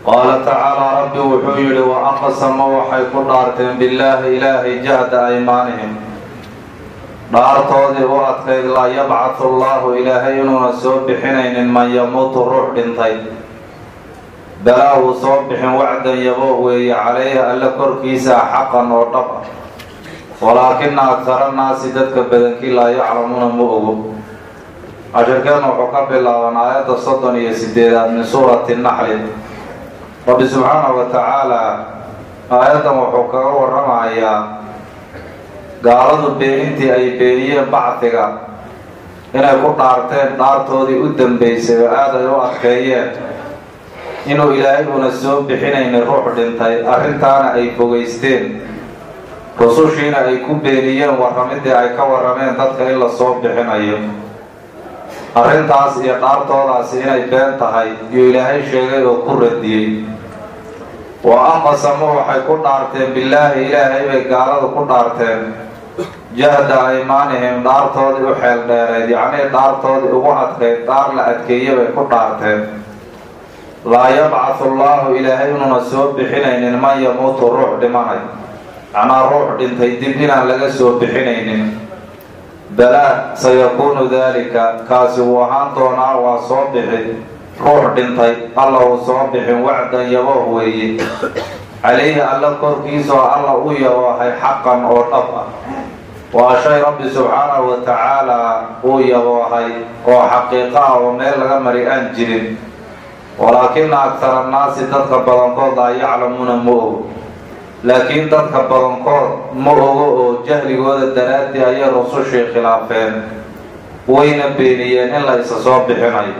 qaala tacaalaa rabbi wuxuu yidhi wa aqsama waxay ku dhaarteen billaahi ilaahay jahda aymaanihim dhaartoodii u adkayd laa yabcathu allaahu ilaahay inuuna soo bixinaynin man yamuutu ruux dhintay balaa uu soo bixin wacdan yabo weeye calayhi alle korkiisa xaqan oo dhab ah walaakina aktara naasi dadka badankii laa yaclamuuna ma ogo cashirkeenna wuxuu ka bilaaban aayadda soddon iyo sideedaad min suurati naxli rabbi subxaanahu wa tacaala aayaddan wuxuu kaga warramayaa gaaladu beenintii ay beeniyeen bacdiga inay ku dhaarteen dhaartoodii u dambeysay oo aad ay u adkeeyeen inuu ilaahay uuna soo bixinaynin ruux dhintay arrintaana ay fogeysteen rusushiina ay ku beeniyeen warramidii ay ka warrameen dadka in la soo bixinayo arrintaas iyo dhaartoodaasi inay been tahay yuu ilaahay sheegay oo ku radiyey wa aqsamu waxay ku dhaarteen billaahi ilaahay bay gaaladu ku dhaarteen jahda aymaanihim dhaartoodii u xeel dheereed yacnii dhaartoodii ugu adkayd dhaar la adkeeye bay ku dhaarteen laa yabcathu allaahu ilaahay inuuna soo bixinaynin man yamuutu ruux dhimanay macnaa ruux dhintay dib inaan laga soo bixinaynin balaa sayakuunu daalika kaasi wuu ahaan doonaa waa soo bixi ruux dhintay alla uu soo bixin wacdan yabooh weeye calayhi alla korkiisaoo alla u yaboohay xaqan oo dhab ah waa shay rabbi subxaanahu wa tacaalaa uu yaboohay oo xaqiiqa ah oo meel laga mari aan jirin walaakina aktara annaasi dadka badankood laa yaclamuuna ma ogo laakiin dadka badankood ma ogo oo jahligooda daraaddii ayay rusushii khilaafeen wayna beeniyeen in la isa soo bixinayo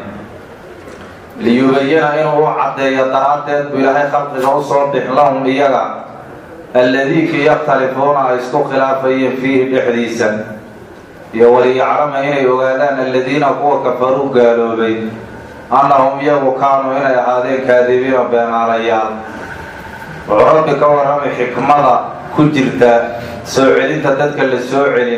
liyubayina inuu u caddeeyo daraaddeed buu ilaahay khalqiga u soo bixin lahum iyaga alladiikii yakhtalifuuna ay isku khilaafayeen fiihi dhexdiisa iyo waliyaclama inay ogaadaan alladiina kuwa kafaruu gaaloobay annahum iyagu kaanuu inay ahaadeen kaadibiina beenaalayaal wuxuu rabbi ka warramay xikmada ku jirta soo celinta dadka la soo celin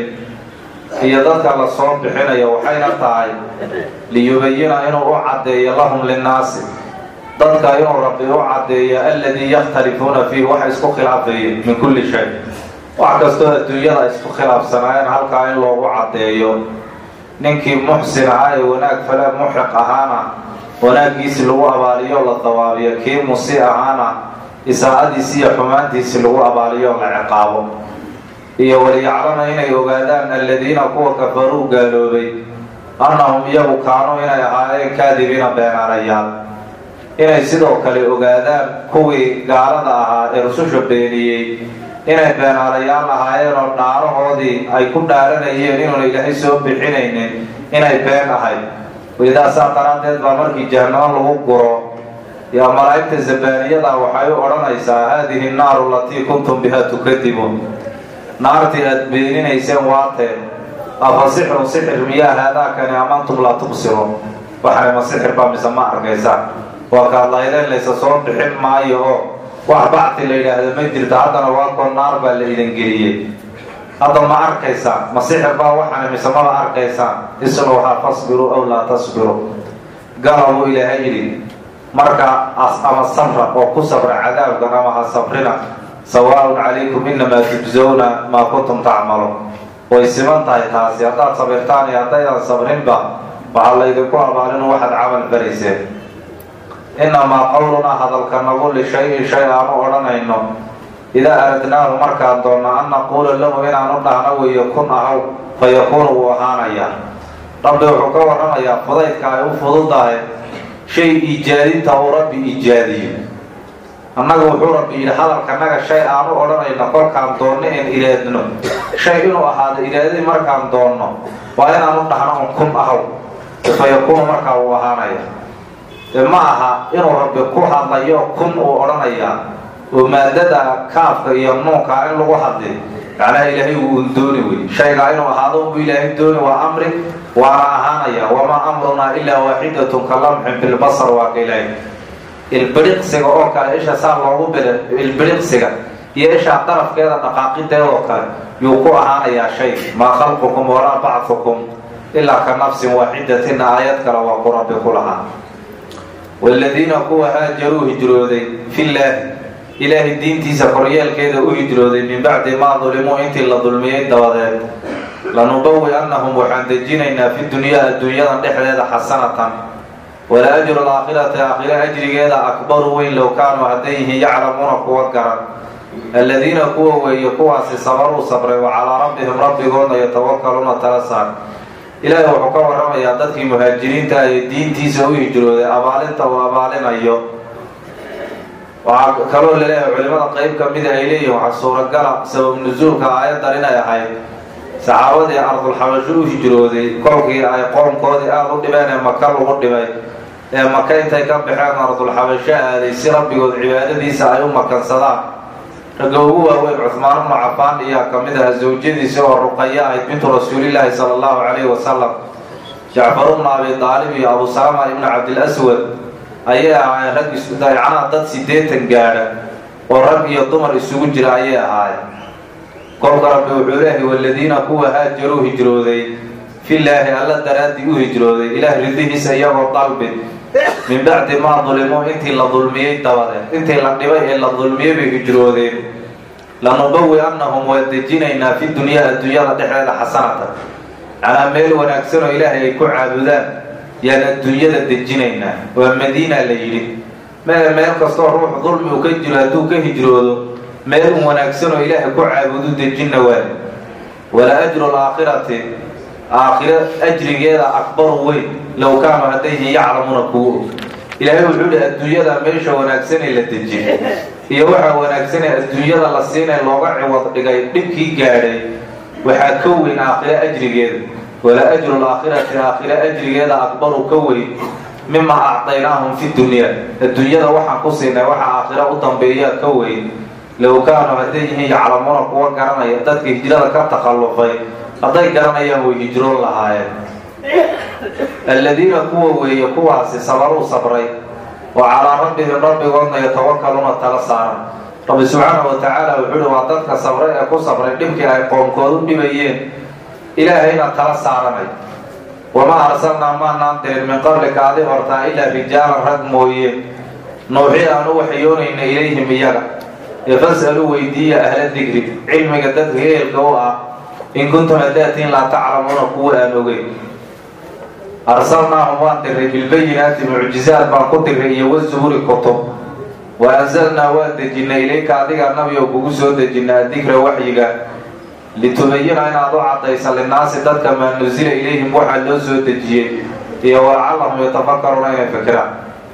iyo dadka la soo bixinayo waxayna tahay liyubayina inuu u caddeeyo lahum linnaasi dadka inuu rabbi u caddeeyo alladii yakhtalifuuna fiih waxa isku khilaafayeen min kulli shay wax kastoo adduunyada ay isku khilaafsanaayeen halkaa in loogu caddeeyo ninkii muxsin ahaa ee wanaag fale muxiq ahaana wanaaggiisi lagu abaaliyo la dawaabiyo kii musi ahaana isaa'adiisi iyo xumaantiisi lagu abaaliyo la ciqaabo iyo waliyaclama inay ogaadaan alladiina kuwa kafaruu gaaloobay annahum iyagu kaanuu inay ahaayeen kaadibiina beenaalayaal inay sidoo kale ogaadaan kuwii gaalada ahaa ee rususha beeniyey inay beenaalayaal ahaayeen oo dhaarahoodii ay ku dhaaranayeen inuuna ilaahay soo bixinaynin inay been ahayd idaasaa daraaddeed baa markii jahanamo lagu guro yaa malaa'igta zabaaniyada waxay u odhanaysaa haadihi naaru latii kuntum biha tukadibuun naartii aad beeninayseen waatee afa sixrun sixir miyaa haadaakani amantum laa tubsiruun waxay ma sixir baa mise ma arkaysaan waa kaad laydeen laysa soo bixin maayo oo wax bacti la yidhaahdo ma jirto haddana waa koo naar baa la idin geliyey hadda ma arkaysaan ma sixir baa waxana mise maba arkaysaan isluhaa fasbiruu aw laa tasbiruu gala buu ilaahay yidhi marka ama sabra oo ku sabra cadaabkan ama ha sabrina sawaaun calaykum inamaa tujzawna maa kuntum tacmaluun way siman tahay taasi haddaad sabirtaan iyo haddaydan sabrinba waxaa laydinku abaalinu waxaad camal farayseen inamaa qowlunaa hadalka nagu lishayin shay aanu odhanayno idaa aradnaahu markaan doonno an naquula lahu inaanu dhahno weeyo kun ahaw fa yakuunu wuu ahaanayaa rabbi wuxuu ka warramayaa fudaydka ay u fududahay shay iijaadinta uu rabbi iijaadiyo annaga wuxuu rabbi yidhi hadalkanaga shay aanu odhanayno kolkaan doonno in ilaadno shay inuu ahaado ilaadadii markaan doonno waa inaanu dhahno un kun ahaw fa yakuunu markaa wuu ahaanaya de ma aha inuu rabbi ku hadlayo kun uu odhanayaa oo maadada kaafka iyo nuunkaa in lagu hadli macnaha ilaahay wuu un dooni wey shaygaa inuu ahaado unbu ilaahay dooni waa amri waana ahaanaya wamaa amrunaa ilaa waaxidatun ka lamxin filbasar waa ka ilaahay ilbiriqsiga oo kale isha saa loogu biri ilbiriqsiga iyo ishaa darafkeeda dhaqaaqideed oo kale yuu ku ahaanayaa shay maa khalqukum walaa bacdukum ilaa ka nafsin waaxidatin aayad kale waa ku rabbi ku lahaa waaladiina kuwa haajaruu hijrooday fillaahi ilaahay diintiisa koryeelkeeda u hijrooday min bacdi maa dulimuu intii la dulmiyey dabadeed lanubawi annahum waxaan dejinaynaa fi dunyaa adduunyadan dhexdeeda xasanatan wala ajru alaakhirati aakhire ajrigeeda akbaru weyn low kaanuu hadday yihiin yaclamuuna kuwa garan aladiina kuwa weeye kuwaasi sabaruu sabray wa calaa rabbihim rabbigoodna yatawakaluuna tala saar ilaahay wuxuu ka warramayaa dadkii muhaajiriinta ee diintiisa u hijrooday abaalinta uu abaalinayo waxaa kaloo laleeyahay culimada qeyb ka mida ay leeyihin waxaa suuragala sabab nusuulka aayaddan inay ahayd saxaabadii ardulxabasho u hijrooday kolkii ay qoomkoodii aada u dhibeen ee maka lagu dhibay ee maka intay ka baxeen ardulxabasho aaday si rabbigood cibaadadiisa ay u makansadaan ragga ugu waaweyn cuhmaan ibnu cafaan iyaa ka mid aha zawjadiisa oo ruqaya ahayd bintu rasuulilaahi sala allahu calayhi wasalam jacfar ibnu abi daalib iyo abu salama ibnu cabdilaswad ayay ahaayeen rag isdayacanaha dad siddeetan gaadha oo rag iyo dumar isugu jira ayay ahaayeen kolka rabbi wuxuu leehay waladiina kuwa haajaruu hijrooday fillaahi alla daraaddii u hijrooday ilaah ridihiisa iyagoo dalbi min bacdi maa dulimuu intii la dulmiyey dabadeed intii la dhibay ee la dulmiyey bay hijroodeen lanubawi annahum waa dejinaynaa fi dunyaa adduunyada dhexdeeda xasanatan macnaa meel wanaagsanoo ilaahay ay ku caabudaan yaan adduunyada dejinaynaa waa madiina la yidhi mee meel kastoo ruux dulmi uu ka jiro hadduu ka hijroodo meel un wanaagsanoo ilaahay ku caabudu dejinna waa wala ajru alaakhirati aakhiro ajrigeeda akbaru weyn low kaanuu haddayhi yaclamuuna kuwa og ilaahay wuxuu yihi adduunyada meesha wanaagsanee la dejin iyo waxaa wanaagsanee adduunyada la siinay looga ciwad dhigay dhibkii gaadhay waxaa ka weyn aakhiro ajrigeeda wala ajru alaakhirati aakhiro ajrigeeda akbaru ka weyn mima acdaynaahum fi dunyaa adduunyada waxaan ku siinay waxa aakhiro u dambeeyaa ka weyn low kaanuu hadday yihiin yaclamuuna kuwa garanaya dadka hijrada ka takhallufay hadday garanayaan way hijroon lahaayeen aladiina kuwa weeye kuwaasi sabaruu sabray wa calaa rabbihim rabbigoodna yatawakaluuna tala saaran rabbi subxaanahu wa tacaala wuxuu uhi waa dadka sabray ee ku sabray dhibkii ay qoomkoodu dhibayeen ilaahayna tala saaranay wamaa arsalnaa maanaan dirin min qablika adi hortaa ilaa rijaalan rag mooye nuuxi aan u waxyoonayna ilayhim iyaga ee fas'aluu weydiiya ahla dikri cilmiga dadka ehelka u ah in kuntum hadaatiin laa taclamuuna kuwa aan ogeyn arsalnaahum waan diray bilbayinaati mucjizaad baan ku diray iyo wazuhuri kutub wa anzalnaa waan dejinay ilayka adiga nabi oo kugu soo dejina adikra waxyiga litubayina inaad u cadaysa linnaasi dadka maa nusila ilayhim waxaa loo soo dejiyey iyo walacallahum yatafakaruuna inay fikiraan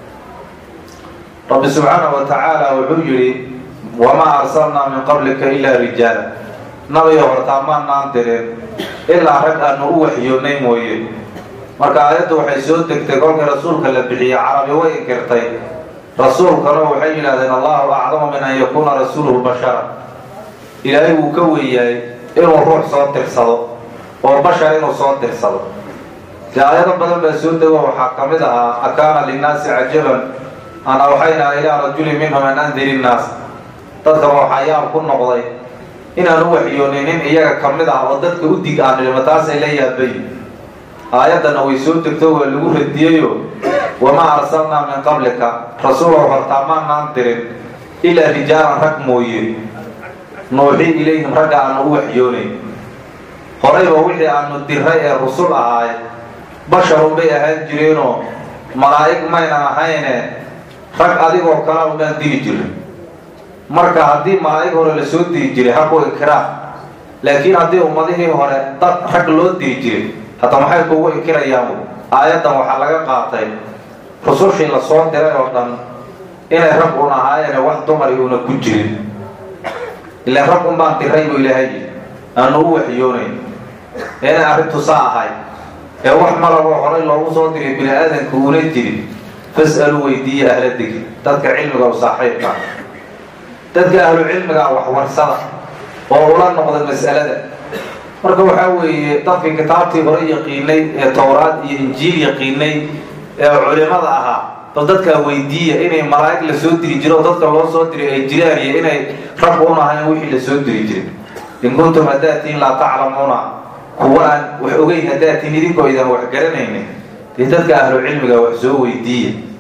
rabbi subxaanahu wa tacaala wuxuu yidhi wamaa arsalnaa min qablika ilaa rijaala nabiyo hortaa maanaan dirin ilaa rag aanu u waxyoonnay mooye marka aayaddu waxay soo degtay kolkii rasuulka la bixiyey carabi way inkirtay rasuulkana waxay yidhahdeen allahu acdamu min an yakuuna rasuuluhu bashara ilaahay wuu ka weeyahay inuu ruux soo tirsado oo bashar inuu soo tirsado dee aayado badan baa soo dego waxaa ka mid ahaa akaana linnaasi cajaban an awxaynaa ilaa rajuli minhum an andiri innaas dadkaba waxaa yaab ku noqday inaan u waxyoonin nin iyaga ka mid ah oo dadka u dig aan dhilma taasay la yaabay aayaddana way soo degto waa lagu radiyeyo wamaa arsalnaa min qablika rasuulow hortaa maanaan dirin ilaa rijaalan rag mooye nuuxi ilayhim ragga aanu u waxyoonayn horayba wixii aanu diray ee rusul ahaay basharun bay ahaan jireenoo malaa'ig maynan ahayne rag adigoo kala unaan diri jirin marka haddii malaa'ig hore la soo diri jiray haku inkiraan laakiin haddii ummadihii hore dad rag loo diri jiray hadda maxay kugu inkirayaan aayaddan waxaa laga qaatay rusushii la soo diray oo dhan inay rag un ahaayeene wax dumari una ku jirin ilaan rag un baan diray buu ilaahay yidhi aanu u waxyoonayn inay arrintu saa ahay ee wax malaboo horay loogu soo diray bini aadanka una jirin fas'aluu weydiiya ahla dikri dadka cilmiga u saaxiibka dadka ahlu cilmiga waxwarsada oo ula noqda mas'alada marka waxaa weeye dadkii kitaabtii hore yaqiinay ee towraad iyo injiil yaqiinay ee culimada ahaa bal dadkaa weydiiya inay malaa'ig la soo diri jiro oo dadka loo soo diray ay jiraan iyo inay rag un ahayn wixii la soo diri jiray in kuntum haddaatiin laa taclamuuna kuwa aan wax ogeyn haddaatiin idinkoo idan wax garanaynin dee dadka ahlu cilmiga wax soo weydiiya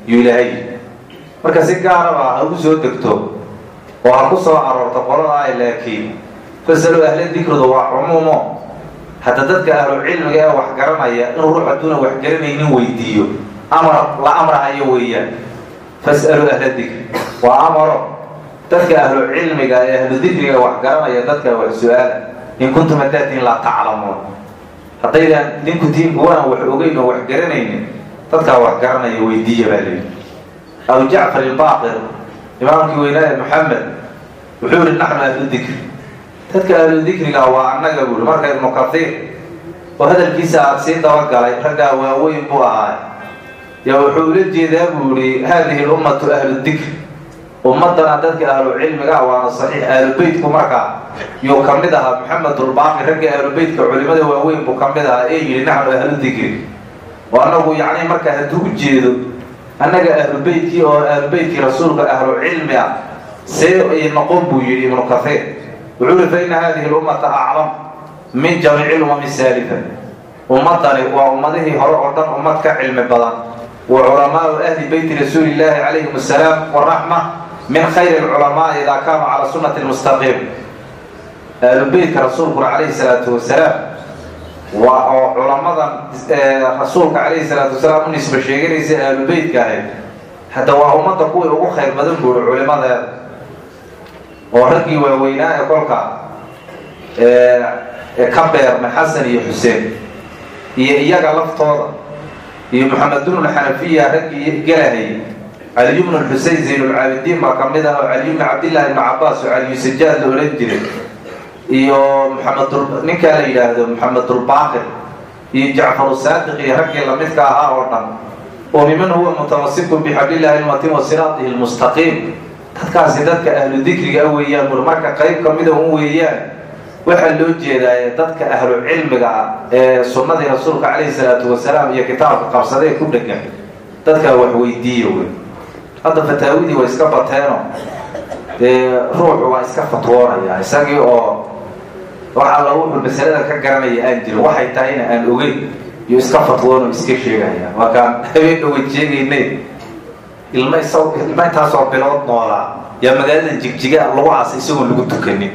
yuu ilaahay marka si gaaraba ha ugu soo degto oo ha ku soo aroorto qolada ay laakiin fasalu ahla dikridu waa cumuumo hadda dadka ahlu cilmiga ee wax garanaya in ruux hadduuna wax garanaynin weydiiyo amar la amrahayo weeyaan fas'alu ahla dikri waa amaro dadka ahlu cilmiga ee ahlu dikriga wax garanaya dadka wax su-aala in kuntum hadaatiin laa taclamuun haddaydan ninku tiin kuwana wax ogeyn oo wax garanaynin dadkaa wax garanaya weydiiya baa leeyi abu jacfar ilbaaqir imaamkii weynaaye maxamed wuxuu yihi naxnu ahlu dikri dadka ahlu dikriga waa annaga buuri marka ibnu kaiir oo hadalkiisa aad sii dabagalay raggaa waaweyn buu ahaay yaa wuxuu ula jeedaa buu yihi haadihi lummatu ahlu dikri ummadana dadka ahlu cilmiga waana saxiix ahlu beytku markaa yuu ka mid ahaa maxamedulbaaqi ragga ahlu beytka culimada waaweyn buu ka mid ahaa ee yidhi naxnu ahlu dikri oo annagu yacni markaa hadduu u jeedo annaga ahlu beytkii oo ahlu beytkii rasuulka ahlu cilmi ah see ay noqon buu yidhi ibnu kaiir wuxuu yihi fa ina hadihi lummata aclam min jamiici lumami saalifa ummadani waa ummadihii hore oo dhan ummad ka cilmi badan wa culamaau ahli beyti rasuuli illaahi calayhim asalaam waraxma min khayri lculamaai idaa kaanuu calaa sunnati lmustaqiim ahlu beytka rasuulkuna calayhi salaatu wasalaam waa oo culamadan rasuulka calayhi salaatu wasalaam u nisba sheeganaysa ahlu beytka ahayd hadda waa ummadda kuwii ugu khayr badan buuri culimadeeda oo raggii waaweynaa ee kolka ka beermay xasan iyo xuseen iyo iyaga laftooda iyo maxamed bnu lxanafiya raggii galahayay caliy bnu xusein zaynulcaabidiin baa ka mid ah oo caliy bni cabdillahi ibnu cabaas oo caliyu sajaad la odhan jiray iyo maxamed ninkaa la yidhaahdo maxamedulbaaqir iyo jacfaru saadiq iyo raggii lamidka ahaa oo dhan oo miman huwa mutawasikun bixablillahi ilmatin wa siraatihi lmustaqiim dadkaasi dadka ahlu dikriga a weeyaan bur marka qayb kamida un weeyaan waxaa loo jeedaa dadka ahlu cilmiga ah ee sunnadii rasuulka calayhi salaatu wasalaam iyo kitaabka qabsadee ku dhegan dadkaa wax weydiiya wey hadda fataawidii way iska bateeno dee ruuxu waa iska fatwoonaya isagii oo wax alla wuxuu masalada ka garanaya aan jirin waxay tahayna aan ogeyn iyo iska fatwoon oo iska sheegaya markaan habeen dhawad sheegaynay ilma isa ilma intaasoo bilood noolaa yaa magaalada jigjiga lagu aasay isagoon lagu tukanin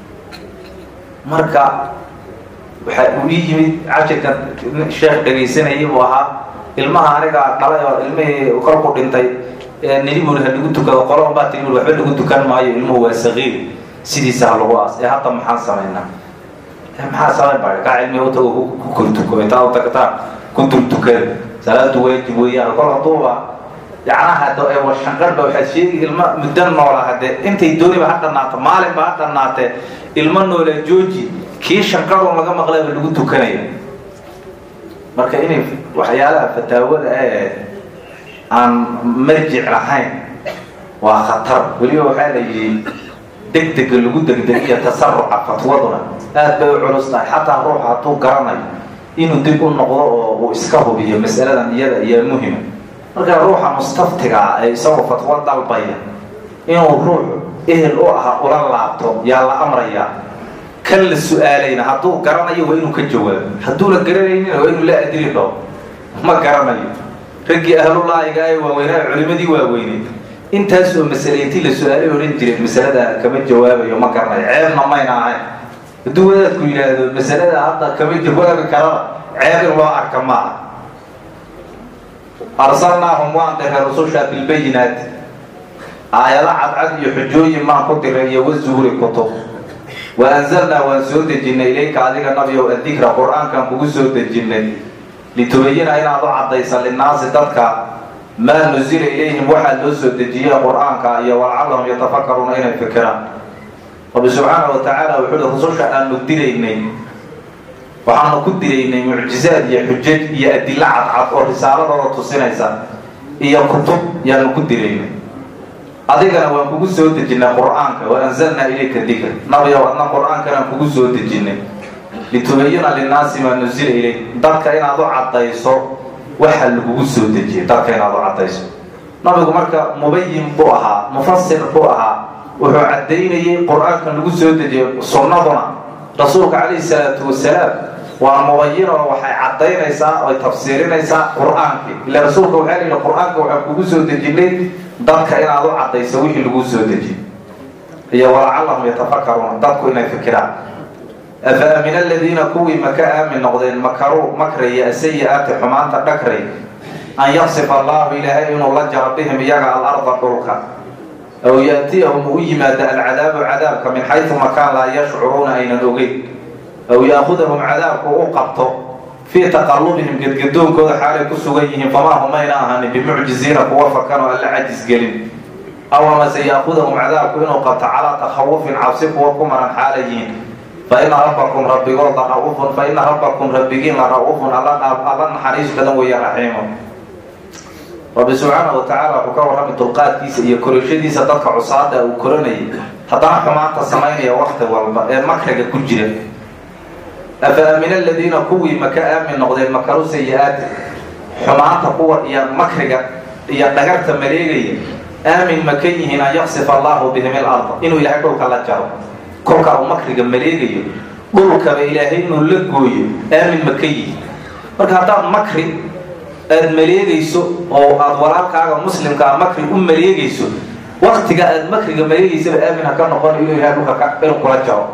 marka waxaa uu ii yimid cashirka sheekh dhegaysanayay buu ahaa ilmaha anigaa dhalay oo ilmihii kolku dhintay nidibul ha lagu tukado qolon baa tii waxba lagu tukan maayo ilmuhu waa saqiir sidiisa ha lagu aas ee hadda maxaan samaynaa maxaa samayn baa kaa cilmiga u tago ku kortuko intaa u tagtaa ku dultukada salaadu waajib weeyaan kol hadduuba yacnaha ee washanqarba waxaad sheegi ilmo muddo noola hadde intay dooniba ha dhannaato maalinba ha dhannaatee ilmo noola jooji kii shanqarun laga maqlayba lagu tukanaya marka inay waxyaalaha fataawada ee aan marjic lahayn waa khatar weliba waxaa la yidhi degdega lagu degdeg iyo tasaruca fatwaduna aad bay u culus tahay xataa ruuxa hadduu garanayo inuu dib u noqdo oo uu iska hubiyo mas'aladan iyada iyo muhima marka ruuxa mustaftiga ah ee isagoo fatwo dalbaya inuu ruux ehel u aha ula laabto yaa la amrayaa kan la su-aalayna hadduu garanayo waa inuu ka jawaabo hadduuna garanaynina waa inuu la adili dhaho ma garanayo raggii ahlulaahiga ee waaweynaa culimadii waaweyneed intaas oo masale intii la su-aalay odhan jireen masalada kama jawaabayo ma garanayo ceebna mayna ahayn hadduu wadaadku yidhaahdo masalada hadda kama jawaabi karana ceeb in loo arka maaha arsalnaahum waan diray rususha bilbayinaati aayado cadcad iyo xujooyin maan ku diray iyo wazuhuri kutub wa anzalnaa waan soo dejinnay ilayka adiga nabiow adikra qur-aankan kugu soo dejinnay litubayina inaad u caddaysa linnaasi dadka maa nusila ilayhim waxaa loo soo dejiyey qur-aanka iyo walcallahum yatafakaruuna inay fikiraan rabbi subxaana wa tacaala wuxuu hi rususha aanu diraynay waxaanu ku diraynay mucjizaad iyo xujaj iyo adilo cadcad oo risaaladooda tusinaysa iyo kutub yaanu ku diraynay adigana waan kugu soo dejinnay qur-aanka wa anzalnaa ilayka dikr nabiyow adna qur-aankanaan kugu soo dejinnay litubayina linnaasi maa nusila ilayk dadka inaad u caddayso waxa lagugu soo dejiyay dadka inaad u caddayso nabigu marka mubayin buu ahaa mufasir buu ahaa wuxuu caddaynayay qur-aankan lagu soo dejiyay sunnaduna rasuulka calayhi salaatu wasalaam waa mubayina oo waxay caddaynaysaa oy tafsiirinaysaa qur-aankii ila rasuulka waxaa layidhi qur-aanka waxaan kugu soo dejinay dadka inaad u caddayso wixii lagu soo dejiy iyo walacallahum yatafakaruuna dadku inay fikiraan afa amina aladiina kuwii maka aamin noqdeen makaruu makraya asayi-aati xumaanta dhagray an yaqsifa allahu ilaahay inuu la jaro bihim iyaga alarda dhulka aw yaatiyahum u yimaada alcadaabu cadaabka min xaysu makaan laa yashcuruuna aynan ogeyn aw yaakudahum cadaabku u qabto fii taqallubihim gedgadoonkooda xaalay ku sugan yihiin famaa humayna ahanin bimucjiziina kuwa fakanoo alla cajis gelin aw amase yaakudahum cadaabku inuu qabto calaa takhawufin cabsi kuwa ku maran xaala yihiin fa ina rabbakum rabbigood la ra-uufun fa ina rabbakum rabbigiin la ra-uufun alla naxariis badan weeye raxiimo rabbi subxaana wa tacaala wuxuu ka warrami dulqaadkiisa iyo korashadiisa dadka cusaada uu koranayay haddana xumaanta samaynaya wakti walba ee makriga ku jira afa amina aladiina kuwii maka aamin noqdeen makaru sayi-aati xumaanta kuwa iyo makriga iyo dhagarta maleegaya aamin maka yihiin an yaqsifa allahu bihim ilarda inuu ilaahay dhulka la jaro kolka uu makriga maleegayo dhulkaba ilaahay inuu la gooyo aamin maka yihiin marka haddaad makri aada maleegayso oo aada walaalkaaga muslimkaa makri u maleegayso waktiga aada makriga maleegaysaba aamin ha ka noqon inuu ilahay dhulka inuu kula jaro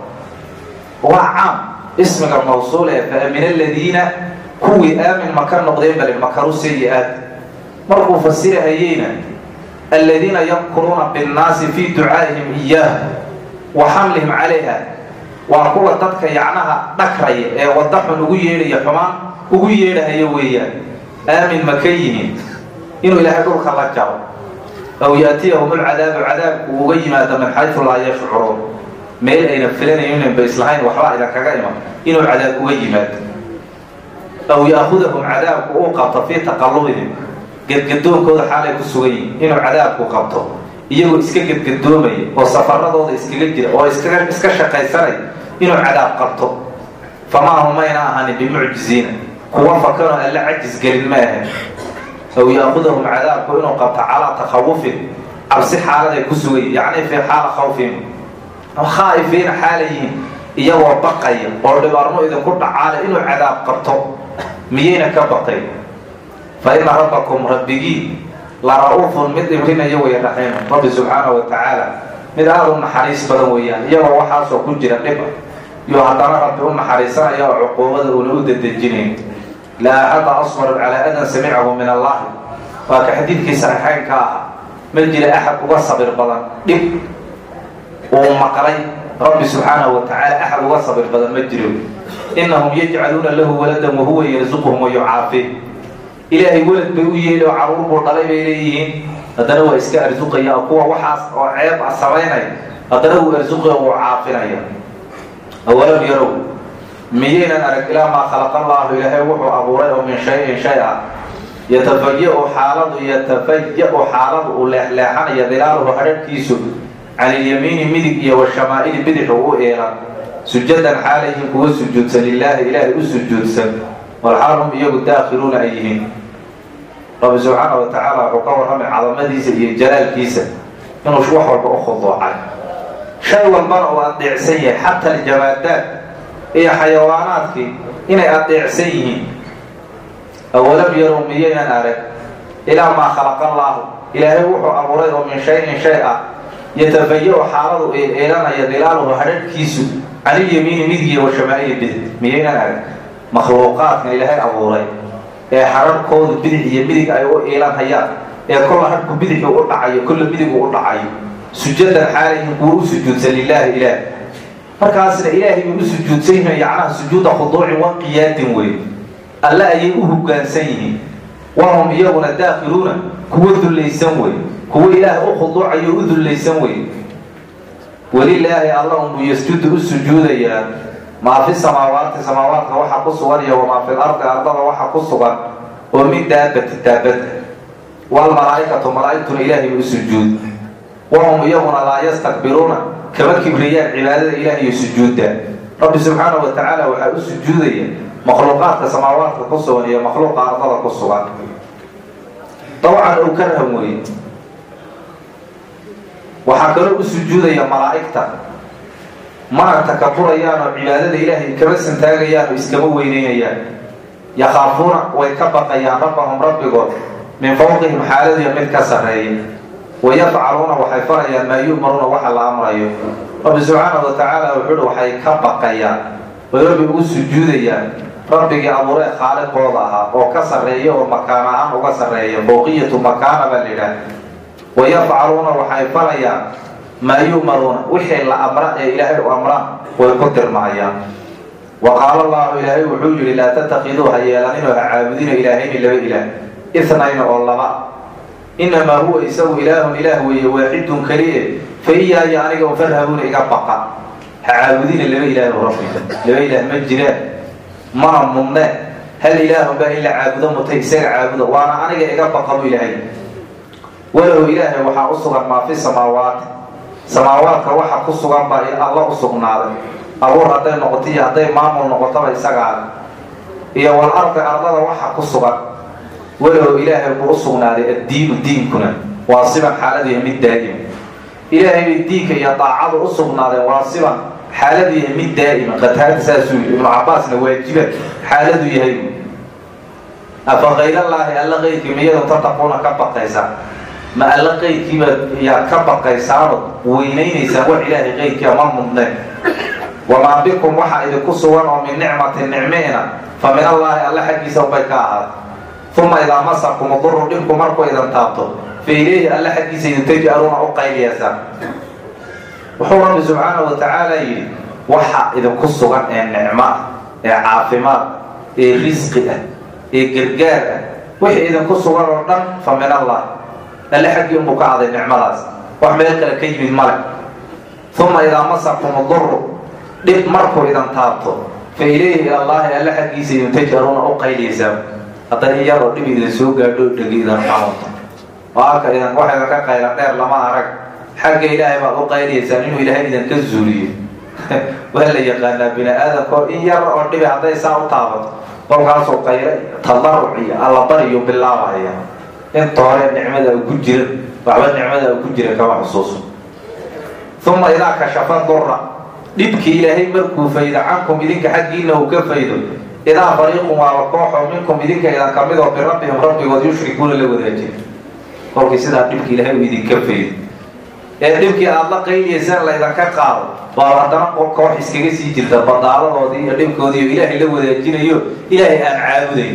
waa caam ismiga mawsuul ee fa amina aladiina kuwii aamin maka noqdeen bale makaru sayi-aat markuu fasirahayeyna aladiina yamkuruuna binnaasi fii ducaa'ihim iyaahu wa xamlihim calayha waa kuwa dadka yacnaha dhakraya ee wadda xun ugu yeedhaya xumaan ugu yeedhahaya weeyaan aamin maka yihiin inuu ilaahay dhulka la jaro aw yaatiyahum alcadaabu cadaabku uga yimaado min xaysu laa yashcuruun meel ayna filanaynin ba islahayn waxbaa idinkaga iman inuu cadaab uga yimaado aw yaakudahum cadaabku uu qabto fii taqallubihim gedgadoonkooda xaalay ku sugan yihin inuu cadaabku qabto iyagoo iska gedgadoomaya oo safaradooda iskaga jira oo iskaga iska shaqaysanay inuu cadaab qabto famaa humayna ahanin bimucjiziina kuwa fakanoo alla cajis gelin ma ahan aw yaakudahum cadaabku inuu qabto calaa takhawufin cabsi xaaladay ku sugan yihin yacni fii xaala khawfin khaa'ifiina xaalayihiin iyagoo baqaya oo dhibaarmo idinku dhacaale inuu cadaab qabto miyayna ka baqay fa ina rabbakum rabbigii la ra-uufun mid dhibrinaya weeye raxiima rabbi subxaana wa tacaala mid aada u naxariis badan weeyaan iyagoo waxaasoo ku jira dhiba iyo haddana rabbi u naxariisanaya oo cuquubada uuna u dadejinayn laa axada asbaru calaa adan samicahu min allahi waa ka xadiidkii saxiixeynka aha ma jira axad uga sabir badan dhib uu maqlay rabbi subxaanahu wa tacaala axad uga sabir badan ma jiro inahum yajcaluuna lahu waladan wahuwa yarsuquhum wayucaafi ilaahay welad bay u yeeli oo caruur buu dhalay bay leeyihiin haddana waa iska arsuqaya kuwa waxaas oo ceeb a samaynaya haddana wuu arsuqaya wuu caafinaya awalam yarow miyaynan arag ilaa maa khalaqa allaahu ilaahay wuxuu abuuray oo min shayin shay ah yatafaja-u xaaladu yatafaja-u xaaladu uu leexleexanaya dilaaluhu hadharhkiisu can ilyamiini midig iyo washamaaili bidixu u eelan sujadan xaalayhin kuwa sujuudsan lilaahi ilaahay u sujuudsan walxaal hum iyagu daakhiluuna ay yihiin rabbi subxaana wa tacaala wuxuu ka warramay cadamadiisa iyo jalaalkiisa inuu wax walba u khuduucay shay walbana uu adeecsan yahay xata aljamaadaad iyo xayawaanaadkii inay adeecsan yihiin awalam yarow miyaynan arag ilaa maa khalaqa allaahu ilaahay wuxuu abuuray oo min shayin shay ah yatafaja-u xaaladu eelanaya dilaaluhu hadharhkiisu canilyamiini midigiya washamaaili bidix miyaynan arag makhluuqaadkan ilaahay abuuray ee hadharhkoodu bidix iyo midig ay u eelanhayaan ee kolla hadhku bidixu u dhacayo kolla midigu u dhacayo sujadan xaalayihin kuwa u sujuudsan lilaahi ilaah markaasna ilaahay bay u sujuudsan yihiin yacnaha sujuuda khuduucin wa qiyaadin wey alle ayay u hoggaansan yihiin wahum iyaguna daakhiluuna kuwa dullaysan wey kuwa ilaah u khuduucayo u dullaysan wey welilaahi alla unbuu yasjudu u sujuudayaa maa fi samaawaati samaawaadka waxa ku sugan iyo wamaa fil ardi ardada waxa ku sugan oo min daabati daabada walmalaaikatu malaaigtuna ilaahay u sujuud wahum iyaguna laa yastakbiruuna kama kibriyaan cibaadada ilaah iyo sujuudda rabbi subxaana wa tacaala waxaa u sujuudaya makhluuqaadka samaawaadka ku sugan iyo makhluuqa ardada ku sugan dawcan ou karham weye waxaa kaloo u sujuudaya malaa'igta mana takaburayaan oo cibaadada ilaahay kama santaagayaan oo iskama weyneynayaan yakhaafuuna way ka baqayaan rabbahum rabbigood min fawqihim xaaladiya mid ka sarreeya wayafcaluuna waxay farayaan maa yu'maruuna waxa la amrayo rabbi subxaanahu wa tacaala wuxuuhi waxay ka baqayaan way rabbi ugu sujuudayaan rabbigii abuuree khaaliqooda ahaa oo ka sarreeya oo makaan ahaan uga sarreeya fawqiyatu makaana baa layidhaah wayafcaluuna waxay farayaan maa yu'maruuna wixii la amra ee ilaahay u amraan way ku dirmahayaan wa qaala allahu ilaahay wuxuu yidhi laa tatakiduu ha yeelaninoo ha caabudina ilaahayni laba ilaah itnayna oo laba inamaa huwa isagu ilaahun ilaah weeye waaxidun keliye fa iyaaya aniga un farhabuuna iga baqa ha caabudina laba ilaahu rabbiga laba ilaah ma jiraan mana mudne hal ilaahun baa in la caabudo mutay isaga caabudo waana aniga iga baqa bu ilaahay walow ilaahay waxaa u sugan maa fi samaawaati samaawaadka waxa ku sugan baa alla u sugnaaday abuur hadday noqoto iyo hadday maamul noqotaba isagaada iyo wal ardi ardada waxa ku sugan walow ilaahay buu u sugnaaday addiinu diinkuna waa siban xaaladiiya mid daa'ima ilaahay bay diinka iyo daacadu u sugnaadeen waa siban xaaladu yahay mid daa'ima qataada saasuu yidhi ibnu cabaasna waajiban xaaladu yahay afa kayrallaahi alla qaydkii miyadu tataquuna ka baqaysaa ma alla qaydkiiba yaad ka baqaysaanoo weynaynaysaan wax ilaahay qaydkiia ma mudneen wamaa bikum waxaa idinku sugan oo min nicmatin nicmeena fa min allaahi alla xaggiisa ubay ka ahaad uma idaa masakum duru dhibku markuu idan taabto fa ilayhi alla xaggiisa idin taj'aluuna u qayliyaysaan wuxuu rabbi subxaanahu wa tacaala yidhi waxa idinku sugan ee nicmo ah ee caafimaad ee risqi ah ee gargaar ah wixii idinku sugan oo dhan fa min allah alle xaggii unbuu ka aday nicmadaas wax meel kale ka yimid male uma idaa masakum duru dhib markuu idan taabto fa ilayhi ilallaahi alle xaggiisa idin taj'aluuna u qayliyaysaan hadday in yaroo dhib idin soo gaadho dhegi idan xanuunto oo halka idan wax idanka qaylan dheer lama arag xagga ilaahay baad u qayliyaysaan inuu ilaahay idinka zuuliyo waa la yaqaanaa bini aadamkao in yar oo dhibi hadday saa u taabato kolkaasoo qaylo tadaruc iyo allabariyo bilaabaya inta hore nicmada ku jira waxba nicmada ku jira kama xusuuso uma idaa kashafa dura dhibkii ilaahay markuu faydo cankum idinka xaggiina uu ka faydo idaa fariiqun waaba kooxoo minkum idinka idan kamid oo birabbihim rabbigood yushrikuuna la wadaajin kolkii sidaa dhibki ilaahay uu idinka faydo ee dhibkii aada la qayliyaysaan laydanka qaado baa haddana koox iskaga sii jirta badaaladoodii iyo dhibkoodii iyo ilaahay la wadaajinayo ilaahay aan caabudayn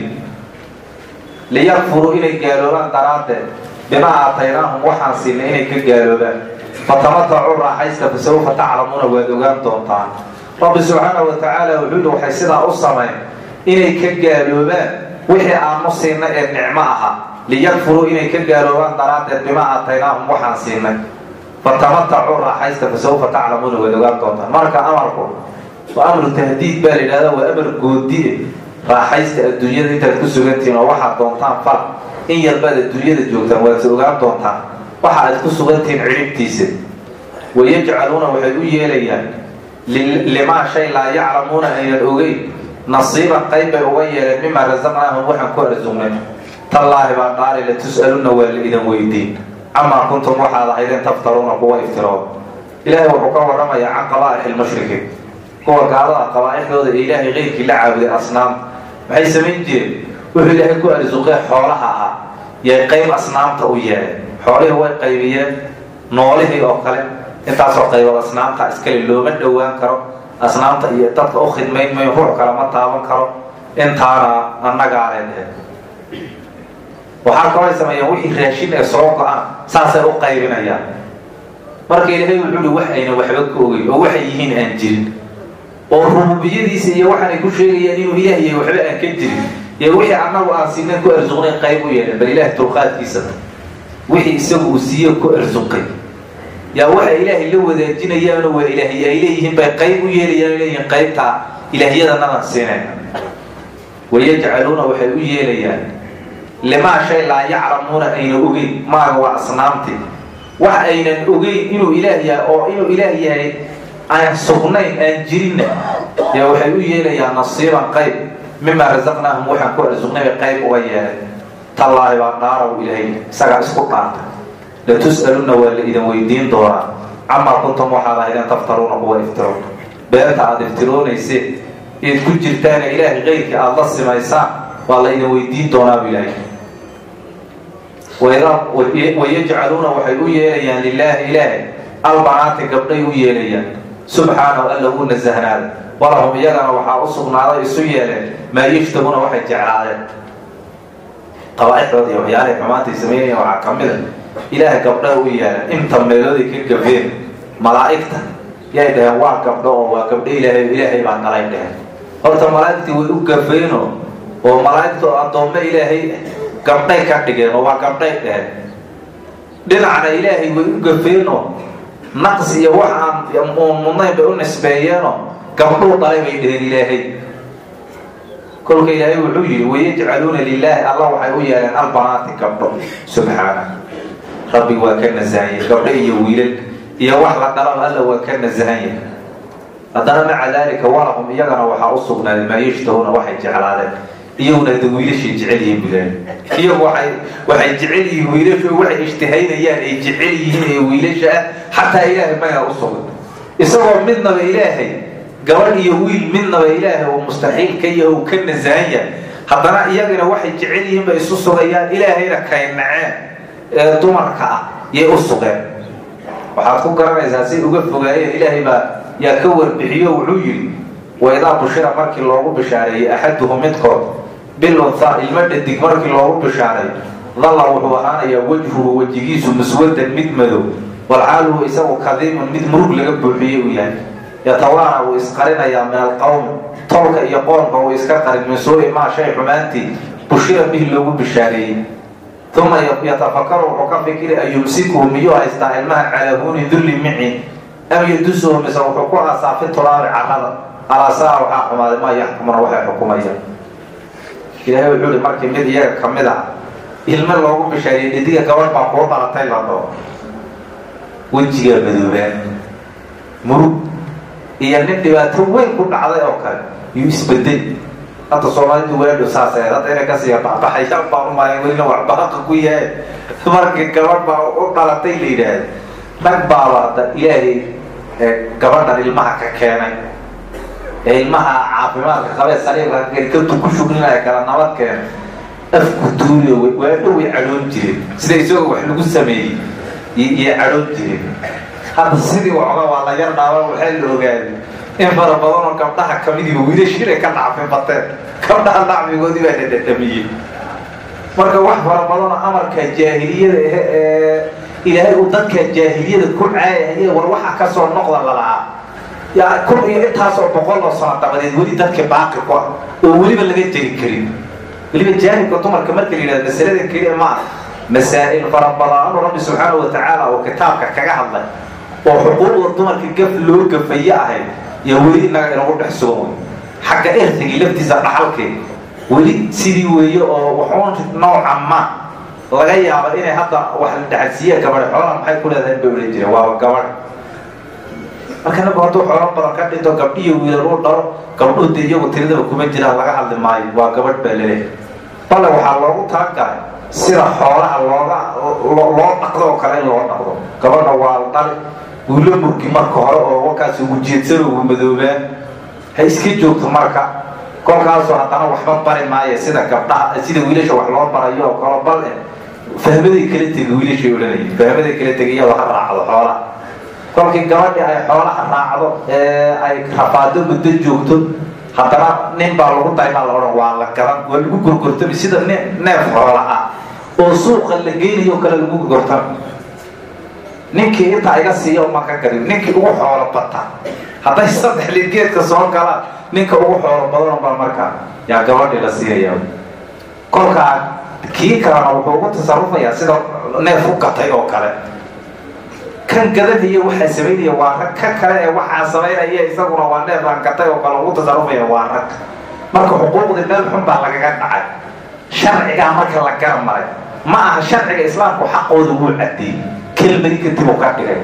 liyakfuruu inay gaaloobaan daraaddeed bimaa aataynaahum waxaan siinay inay ka gaaloobaan fatamatacuu raaxaysta fasawfa taclamuuna waad ogaan doontaan rabbi subxaanahu wa tacaala wuxuu yihi waxay sidaa u samayn inay ka gaaloobaan wixii aanu siinay ee nicmo ahaa liyakfuruu inay ka gaaloobaan daraaddeed bimaa aataynaahum waxaan siinay fatamatacuu raaxaysta fasawfa taclamuuna waad ogaan doontaan marka amarku waa amru tahdiid baa la yidhahda waa amar goodie raaxaysta adduunyada intaad ku sugantihiin oo waxaad doontaan fal in yarbaad adduunyada joogtaan waadse ogaan doontaan waxa aad ku sugantihiin ciribtiisa wayajcaluuna waxay u yeelayaan limaa shay laa yaclamuuna aynan ogeyn nasiiban qayb bay uga yeeleen mimaa rasaqnaahum waxaan ku arsugnay tallaahi baa dhaali la tus'aluna waa la idan weydiin camaa kuntum waxaad ahaydeen taftaruuna kuwa iftirood ilaahay wuxuu ka warramayaa can qabaa'ixi lmushrikiin kuwa gaalada qabaa'ixdooda ee ilaahay keyrkii la caabuday asnaam maxay samayn jireen wuxuu ilaahay ku arsuqee xoolaha ahaa yay qayb asnaamta u yeeleen xoolihii way qaybiyeen noolihii oo kale intaasoo qaybood asnaamta iskale looma dhowaan karo asnaamta iyo dadka u khidmayn mayo ruux kale ma taaban karo intaana annagaa leedhe waxaa kaloo ay sameeyaan wixii raashin ee soo go-aan saasay u qaybinayaan marka ilaahay wuxuu hi wax ayna waxba ka ogeyn oo waxay yihiin aan jirin oo rububiyadiisa iyo waxaanay ku sheegayaan inuu ilaah yahay waxba aan ka jirin iyo wixii annagu aan siinayn ku arsuqnay qayb u yeeleen bal ilaah dulqaadkiisa wixii isagu uu siiye ku arsuqay yaa waxay ilaahay la wadaajinayaano waa ilaahay ay leeyihiin bay qayb u yeelayaan leeyihiin qaybtaa ilaahyadannadan siinay wayajcaluuna waxay u yeelayaan limaa shay laa yaclamuuna ayna ogeyn maaga waa asnaamtii wax aynan ogeyn inuu ilaah yahay oo inuu ilaah yahay aan sugnayn aan jirinna yaa waxay u yeelayaan nasiiban qayb mimaa rasaqnaahum waxaan ku arsuqnay bay qayb uga yeelay tallaahi baa dhaaraw ilaahay isagaa isku dhaarta latus'aluna waa la idin weydiin doonaa camaa kuntum waxaad ahaydeen taftaruuna kuwa iftiroon beenta aada iftiroonayseen eed ku jirtaana ilaahay keyrkii aada la simaysaan waa la idin weydiin doonaabu ilaahay wayajcaluuna waxay u yeelayaan lilaahi ilaahay albanaati gabdhay u yeelayaan subxaanahu alla uu nasahnaada walahum iyagana waxaa u sugnaaday isu yeeleen maa yashtahuuna waxay jeclaadeen qabaaixdood iyo waxyaalahay xumaantay sameynayaan waxaa ka mid a ilaahay gabdha u yeeleen inta meelooday ka gafeen malaa'igta yay dhaheen waa gabdho oo waa gabdho ilaahay ilaahay baa dhalay dheheen horta malaa'igtii way u gafeeno oo malaa'igta addoommo ilaahay gabdhay ka dhigeen oo waa gabdhay dheheen dhinacna ilaahay way u gafeenoo naqs iyo wax aan mudnayn bay u nisbeeyeenoo gabdhuu dhalay bay dheheen ilaahay kolka ilaahay wuxuu yidhi wayajcaluuna lilaahi alla waxay u yeeleen albanaati gabdho subxaana rabbi waa ka nasahanya gabdho iyo wiilal iyo wax la dhalaba alla waa ka nasahanya haddana maca daalika walahum iyagana waxaa u sugnaaday maa yashtahuuna waxay jeclaadeen iyaguna hada wiilashay jecel yihiin bilaal iyagu waay waxay jecel yihiin wiilasho waxay ishtihaynayaan ay jecel yihiin ee wiilasha ah xataa ilaahay mayaa u sugan isagoo midnaba ilaahay gabadh iyo wiil midnaba ilaahay uu mustaxiil ka yahay uu ka nasahan yahay haddana iyagana waxay jecel yihiin bay isu sugayaan ilaahayna kay naceen ee dumarka ah yay u sugeen waxaad ku garanaysaa say uga fogaayeen ilaahay baa yaa ka warbixiyo wuxuu yidhi waidaa bushira markii loogu bishaareeyey axaduhu midkood bilunha ilmo dhadig markii loogu bishaaray dalla wuxuu ahaanayaa wejhuhu wejigiisu muswadan mid madow walxaaluhu isagu kadiimun mid murug laga buuxiyey uu yahay yatawaana wuu isqarinayaa min alqowmi tolka iyo qoomka uu iska qarin min suui maa shay xumaantii bushira bihi loogu bishaareeyey uma yatafakaru wuxuu ka fikiri an yumsikuhu miyuu haystaa ilmaha calaa huuni dulli micin am yadusuhu mise wuxuu ku aasaa fi tulaabi carrada alaasaa waxaa xumaaday maa yaxkumuna waxay xukumayaan ilaahay wuxuu ihi markii mid iyaga ka mid ah ilmo loogu bishaariyey dhidiga gabadh baa kuu dhalatay la dhoo wejigaa madoobaan murug iyo nin dhibaato weyn ku dhacday oo kale yuu isbedel hadda soomaalidu waadho saasee hadda inay kasii baxbaxayaan baan umaayan welina waxbaaqa ku yahay markii gabadh baa u dhalatay la yidhaahda nag baaba hadda ilaahay gabadhan ilmaha ka keenay ee ilmaha caafimaadka qabee saliibka garkatu ku shuglinaya kala nabad keena afku tuuriyo waadho way cadhoon jireen sida isagoo wax lagu sameeyey iyo cadhoon jireen hadda sidii waxooga waa la yar dhaaba waxaa la ogaaday in fara badanoo gabdhaha kamidiiba wiilashiinay ka dhacfay bateen gabdhaha dhacmigoodii baa la dhadhamiyey marka wax fara badanoo amarka jaahiliyada ahe ee ilaahay uu dadka jaahiliyada ku caayahaye war waxa kasoo noqda lalahaa yaa kun iyo intaasoo boqol oo sano dabadeed weli dadka baaqi ku ah oo weliba laga jeri karin weliba jaanibka dumarka marka la yidhahdo masalada keliya ma ah masaa'il fara badano rabbi subxaanahu watacaala oo kitaabka kaga hadlay oo xuquuqda dumarka gaf loo gafaye ahayd yaa weli innaga inagu dhex sugan wey xagga ertigii laftiisa dhaxalkee weli sidii weeye oo wuxuun nooca ma laga yaaba inay hadda wax la dhacadsiiya gabadha xoolaha maxay ku leedahay bay odhan jireen waaba gabadh marka naku hadduu xoolo badan ka dhinto gabdhiyo wiilal u dhalo gabdhuhu dee iyagu tiridaba kuma jiraan laga hadli maayo waa gabadh baa laleehay bale waxaa loogu talagalay sida xoolaha looga loo dhaqdo oo kale in loo dhaqdo gabadha waa la dhali wiilo murgi marka hore oo warkaas ugu jeedsano ugu madoobaan ha iska joogto marka kolkaasoo haddana waxba bari maayo sida gabdhaha sida wiilasha wax loo barayo oo kalo bal eh fahmaday kala tegi wiilashay odhanayay fahmaday kala tegi iyadoo ha raacdo xoolaha kolkii gabadhii ay xoolaha raacdo ee ay rafaado muddo joogto haddana nin baa lagu daybaa la odhan waa la gadan waa lagu gorgortami sida n neef xoola ah oo suuqa la geynayo o kale lagu gorgortami ninkii intaa iga siiya uma ka garin ninkii ugu xoolo bata hadday saddex ligeedka soo galaan ninka ugu xoolo badan baa markaa yaa gabadhii la siinaya kolkaa kii kalena wuxuu ugu tasarufayaa sida neef u gatay oo kale kan gadanaya waxaa samaynaya waa rag ka kale ee waxaa samaynaya isaguna waa neef aan gatay oo kale ugu tasarufaya waa rag marka xuquuqdii meel xun baa lagaga dhacay sharcigaa marka la gara maray ma aha sharciga islaamku xaqooda wuu cadeeyey kelmadi kadib uu ka dhigay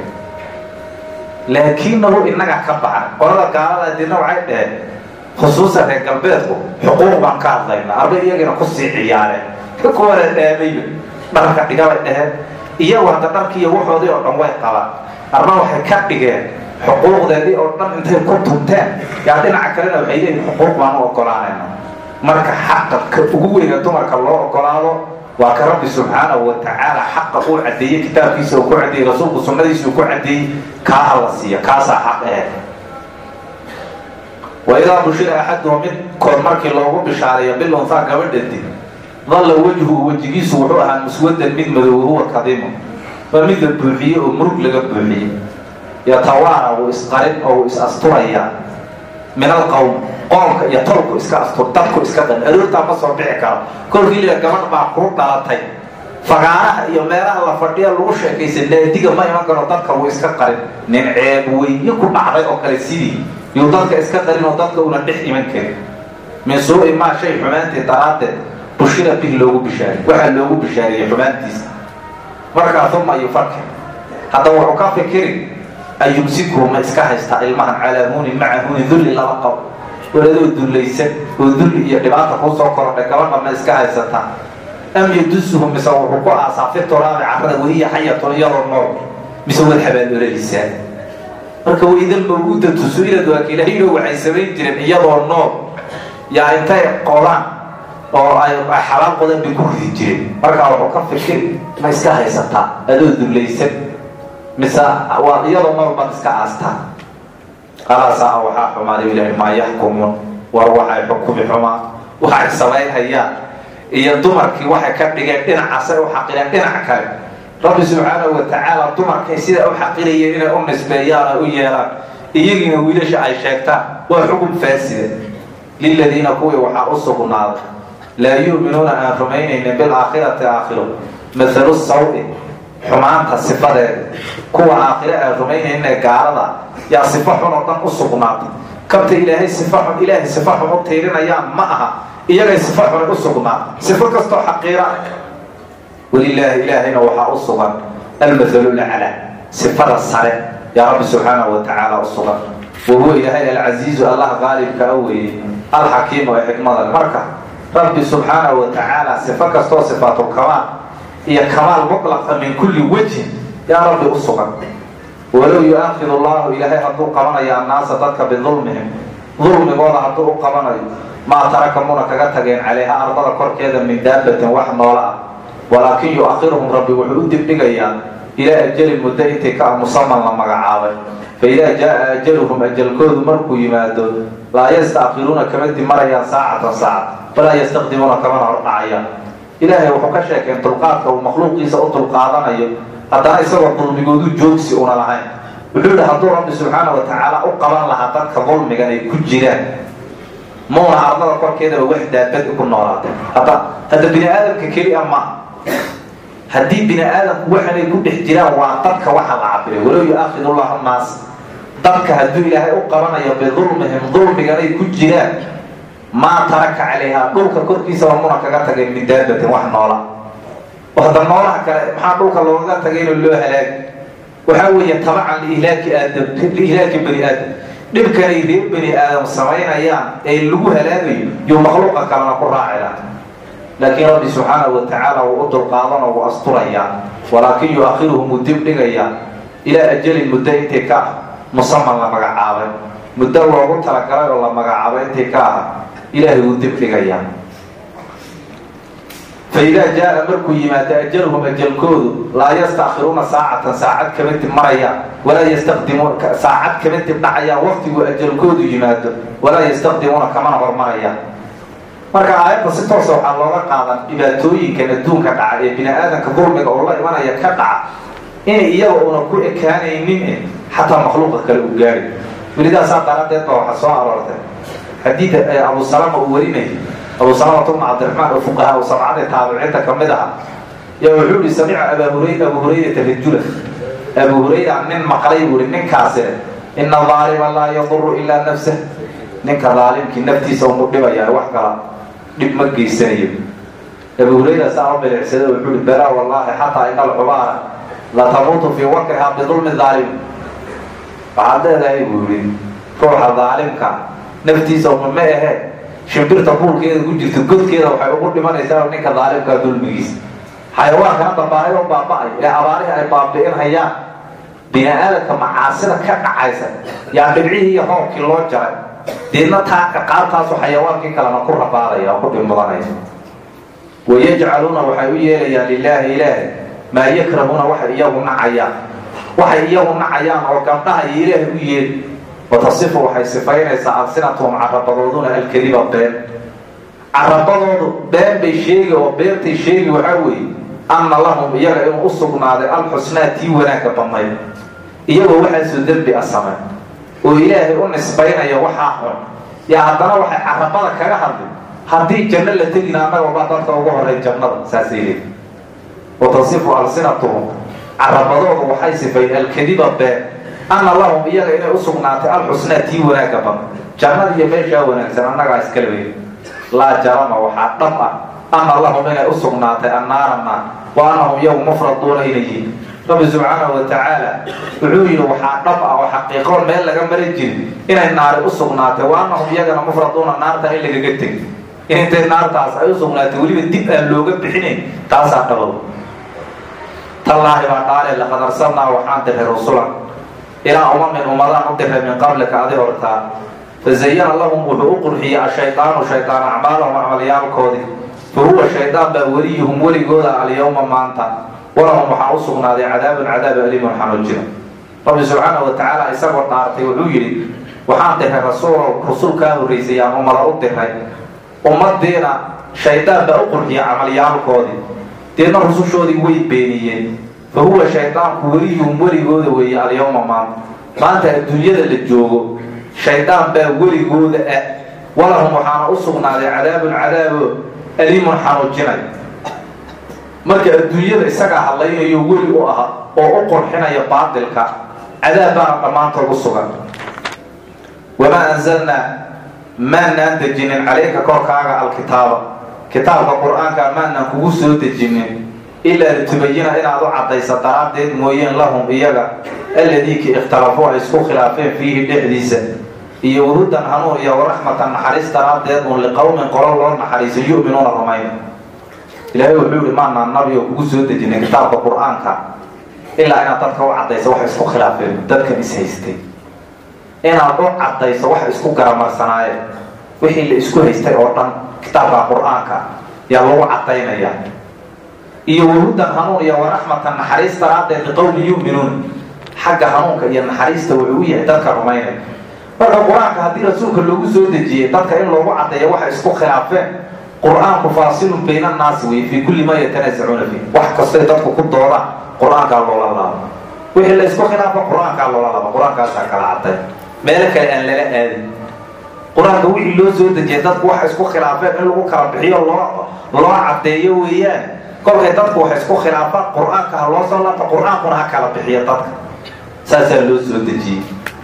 laakiinahu inaga ka baxan qolada gaalada dina waxay dhaheen khusuusan reer galbeedku xuquuq baan ka hadlaynaa arba iyagina kusii ciyaareen kuwana dhaamayba dharka dhigabay dhaheen iyagu hadda dharkiiyo waxoodii oo dhan way qabaan arba waxay ka dhigeen xuquuqdeedii oo dhan intay ku tunteen yaa dhinaca kalena waxay leeyihin xuquuq baan u ogolaanayna marka xaqa ka ugu weyna dumarka loo ogolaado waa ka rabbi subxaanahu wa tacaala xaqa uu caddeeyey kitaabkiisa uu ku caddeeyey rasuulku sunnadiisa uu ku caddeeyey kaa alla siiya kaasaa xaq eh wa idaa bushira axaduhu midkood markii loogu bishaareeyo bilunhaa gabadhadi dalla wejhu wejigiisu wuxuu ahaa muswadan mid madow huwa kadimu waa mid la buuxiyey oo murug laga buuxiyey yatawaara wuu isqarin oo wuu is asturayaa min alqowm qoomka iyo tolku iska astur dadku iska dhan aroortaa ma soo bixi karo kolkii la gabadh baa kuu dhalatay fagaaraha iyo meelaha la fadhiya lagu sheekaysa naadiga ma iman karo dadka wuu iska qarin nin ceeb weyne ku dhacday oo kale sidii yuu dadka iska qarin oo dadka una dhex iman karin min suu-i maa shay xumaantii daraaddeed bushira bih loogu bishaariyey waxaa loogu bishaariyey xumaantiisa markaa uma yufakir haddaba wuxuu ka fikiri ayumsiku ma iska haystaa ilmahan calaa huunin maca huunin dulli laba qabo waladoo dullaysan oo dulli iyo dhibaata kuu soo korodhay gabadha ma iska haysataa am yadusuhu mise wuxuu ku aasaa fi turaabi carrada wahiya xayatun iyadoo nool mise wad habaalooladisaa marka waidal mawuudatu su-ilad waa kilahayno waxay samayn jireen iyadoo nool yaa intay qodaan oo ay xalaal qodan bay ku ridi jireen markaa wuxuu ka fikiri ma iska haysataa adoo dullaysan mise waa iyadoo nool baad iska aastaa qalaasaa waxaa xumaaday ilahi maa yaxkumuun war waxay xukumi xumaa waxay samaynhayaan iyo dumarkii waxay ka dhigeen dhinacaasay u xaqireen dhinac kale rabbi subxaanahu wa tacaala dumarkay sidaa u xaqirayeen inay u nisbeeyaan oo u yeelaan iyagiina wiilasha ay sheegtaan waa xukun faasida liladiina kuwii waxaa u sugnaaday laa yu'minuuna aan rumaynaynin bilaakhirati aakhiro mathalu sawi xumaanta sifadeeda kuwa aakhire aan rumaynaynin gaalada yaa sifo xun oo dhan u sugnaatay kabta ilaahay sifa xun ilaahay sifa xun u tiirinayaan ma aha iyagay sifa xunay u sugnaatay sifo kastoo xaqiira walilaahi ilaahayna waxaa u sugan almathalu lacla sifada sare yaa rabbi subxaanahu wa tacaala u sugan wa huwa ilaahay alcasiizu allah qaalibka a weeye alxakiimu ee xikmada marka rabbi subxaanahu wa tacaala sifo kastoo sifaatu kamaal iyo kamaal mutlaqa min kulli wejhin yaa rabbi u sugan walow yu-aakidu allahu ilaahay hadduu qabanayo annaasa dadka bidulmihim dulmigooda hadduu u qabanayo maa taraka muna kaga tageen calayha ardada korkeeda min daabatin wax noola ah walaakin yu-akhiruhum rabbi wuxuu u dibdhigayaa ilaa ajalin muddo intii ka musaman la magacaabay fa idaa jaa ajaluhum ajalkoodu markuu yimaado laa yastaakiruuna kama dimarayaan saacatan saacad walaa yastaqdimuuna kamana hordhacayaan ilaahay wuxuu ka sheekeen dulqaadka uu makhluuqiisa u dulqaadanayo haddana isagoo dulmigoodu joogsi una lahayn wuxuu yihi hadduu rabbi subxaana wa tacaala u qaban lahaa dadka dulmigan ay ku jiraan muuna ardada korkeedaba wax daabad ku noolaatay hadda hadda bini aadamka keli a maa haddii bini aadamku waxanay ku dhex jiraan waa dadka waxa la cabiray walow yu-aakidu llahu naas dadka hadduu ilaahay u qabanayo bidulmihim dulmiganay ku jiraan maa taraka calayhaa dhulka korkiisaba muna kaga tagay min daabatin wax noola oo hadda noolaha kale maxaa dhulka loogaga tagaynoo loo halaagi waxaa weeye tabacan liihlaaki aadam liihlaaki bani aadam dhibkanay reer bani aadam samaynayaan ee lagu halaagayo yo makhluuqa kalena ku raacaya laakiin rabbi subxaanahu wa tacaala wuu u dulqaadanoo wuu asturayaa walaakin yu-akhiruhum wuu dib dhigayaa ilaa ajalin muddo intii ka ah musaman la magacaabay muddo loogu talagalay oo la magacaabay intii ka aha ilaahay wuu dib dhigayaa fa idaa jaa markuu yimaado ajaluhum ajalkoodu laa yastaakiruuna saacatan saacad kama dib marayaan walaa yastaqdimuun saacad kama dib dhacayaan waqtiguu ajalkoodu yimaado walaa yastaqdimuuna kamana hormarayaan marka aayadda si toosa waxaa looga qaadan dhibaatooyinkan adduunka dhaca ee bini aadamka dulmiga oo la imanaya ka dhaca inay iyaga una ku ekaanaynin xataa makhluuqa kale u gaari welidaasaa daradeed ba waxaa soo aroortay xadiid abu salama uu warinayay abu salamata bna cabdiraxmaan oo fuqahaa u sabcadii taabiciinta ka mid aha yaa wuxuu yihi samica abaa huray abu hurayrata rajula abu hurayra nin maqlay buu ihi ninkaasine ina aalima laa yaduru ilaa nafsah ninka daalimkii naftiisa umu dhibayaa wax kala dhib ma geysanayo abu hurayra saa u bilicsada wuxuu ihi balaa wallaahi xataa ina alcubaara latamuutu fii wakrihaa bidulmi daalim waxaad leedahay buu yihi ruuxa daalimka naftiisa uma ma ahee shimbirta buulkeeda ku jirta godkeeda waxay ugu dhimanaysaa ninka daalimkaa dulmigiisa xayawaankana dabaahay oo baaba-ay ee abaarihi ay baabi'in hayaan bini aadamka macaasida ka dhacaysa yaa dhibcihii iyo hoobkii loo jaray deedna taa ciqaabtaasu xayawaankii kalena ku rabaadaya oo ku dhibmudanaya wayajcaluuna waxay u yeelayaan lilaahi ilaahi maa yakrahuuna waxay iyagu nacayaan waxay iyagu nacayaan oo gabdhaha iyo ilaahi u yeeli watasifu waxay sifaynaysaa alsinatuhum carabadooduna alkadiba been carabadoodu been bay sheegi oo beentay sheegi waxaa weeye anna lahum iyaga inuu u sugnaaday alxusnaa tii wanaagga badnayd iyagoo waxaasoo dembi a samay oo ilaahay u nisbaynaya waxaa xun yaa haddana waxay carabada kaga hadli haddii janno la tegina annagooba dadka ugu horay jannada saasay leey watasifu alsinatuhum carabadoodu waxay sifayn alkadiba been anna lahum iyaga inay u sugnaatay alxusnaa tii wanaagga badan jannada iyo meeshaa wanaagsan annagaa iskala wey laa jarama waxaa dhab ah anna lahum inay u sugnaatay annaara naar wa annahum iyagu mufraduuna inay yihiin rabbi subxaanahu wa tacaala wuxuu yidhi waxaa dhab ah oo xaqiiqoon meel laga maran jirin inay naari u sugnaatay wa annahum iyagana mufraduuna naarta in lagaga tegi in intay naartaas ay u sugnaatay weliba dib aan looga bixinayn taasaa dhabow tallaahi baa dhaale laqad arsalnaa waxaan diray rasulan ilaa umamin ummadaan u diray min qablika adi hortaa fazayana lahum wuxuu u qurxiyey ashaydaanu shaydaan acmaalahum acmalyaalkoodii fa huwa shaydaan baa weliyuhum weligooda alyawma maanta walahum waxaa u sugnaaday cadaabun cadaab aliimun xanuujina rabbi subxaanahu wa tacaala isagoo dhaartay wuxuu yidhi waxaan diray rasuulow rasul kaa horraysay aan ummada u diray ummadiina shaydaan baa u qurxiyey camalyaalkoodii deedna rusushoodii way beeniyeen fa huwa shaydaanku weliyuhum weligooda weeye alyawma maanta maanta adduunyada la joogo shaydaan baa weligooda ah walahum waxaana u sugnaaday cadaabun cadaabo aliimun xanuujinay marka adduunyada isagaa hadlaynayo weli u aha oo u qurxinaya baatilka cadaab baana dhammaantood u sugan wamaa anzalnaa maanaan dejinin calayka korkaaga alkitaaba kitaabka qur-aanka maanaan kugu soo dejinin ilaa litubayina inaad u caddaysa daraaddeed mooyeen lahum iyaga alladiiki ikhtalafuu ay isku khilaafeen fiihi dhexdiisa iyo wahudan hanuun iyo waraxmatan naxariis daraaddeed uun liqowmin qolo loo naxariiso yu'minuuna rumayna ilaahay wuxuu yihi maanaan nabi oo kugu soo dejinay kitaabka qur-aanka ilaa inaad dadka u caddayso waxay isku khilaafeen dadkan is haystay inaad u caddayso waxay isku garamarsanaayeen wixii la isku haystay oo dhan kitaabka qur-aanka yaa lagu caddaynaya iyo wahudan hanuun iyo waraxmatan naxariis daraaddeed liqowmi yu'minuun xagga hanuunka iyo naxariista wuxuu u yahay dadka rumaynaya marka qur-aanka haddii rasuulka loogu soo dejiyey dadka in loogu caddeeyo waxay isku khilaafeen qur-aanku faasilun bayna annaasi wey fii kulli maa yatanaasacuuna fiih wax kastay dadku ku doodaan qur-aankaa loola laabo wixii la isku khilaafa qur-aankaa loola laabo qur-aankaasaa kala cadday meelo kale aan lala aadin qur-aanka wixii loo soo dejiyay dadku waxay isku khilaafeen in lagu kala bixiyo loo loo caddeeyo weeyaan kolkay dadku waxay isku khilaafaan qur-aanka ha loo soo laabta qur-aankuna ha kala bixiyo dadka saasaa loo soo dejiyey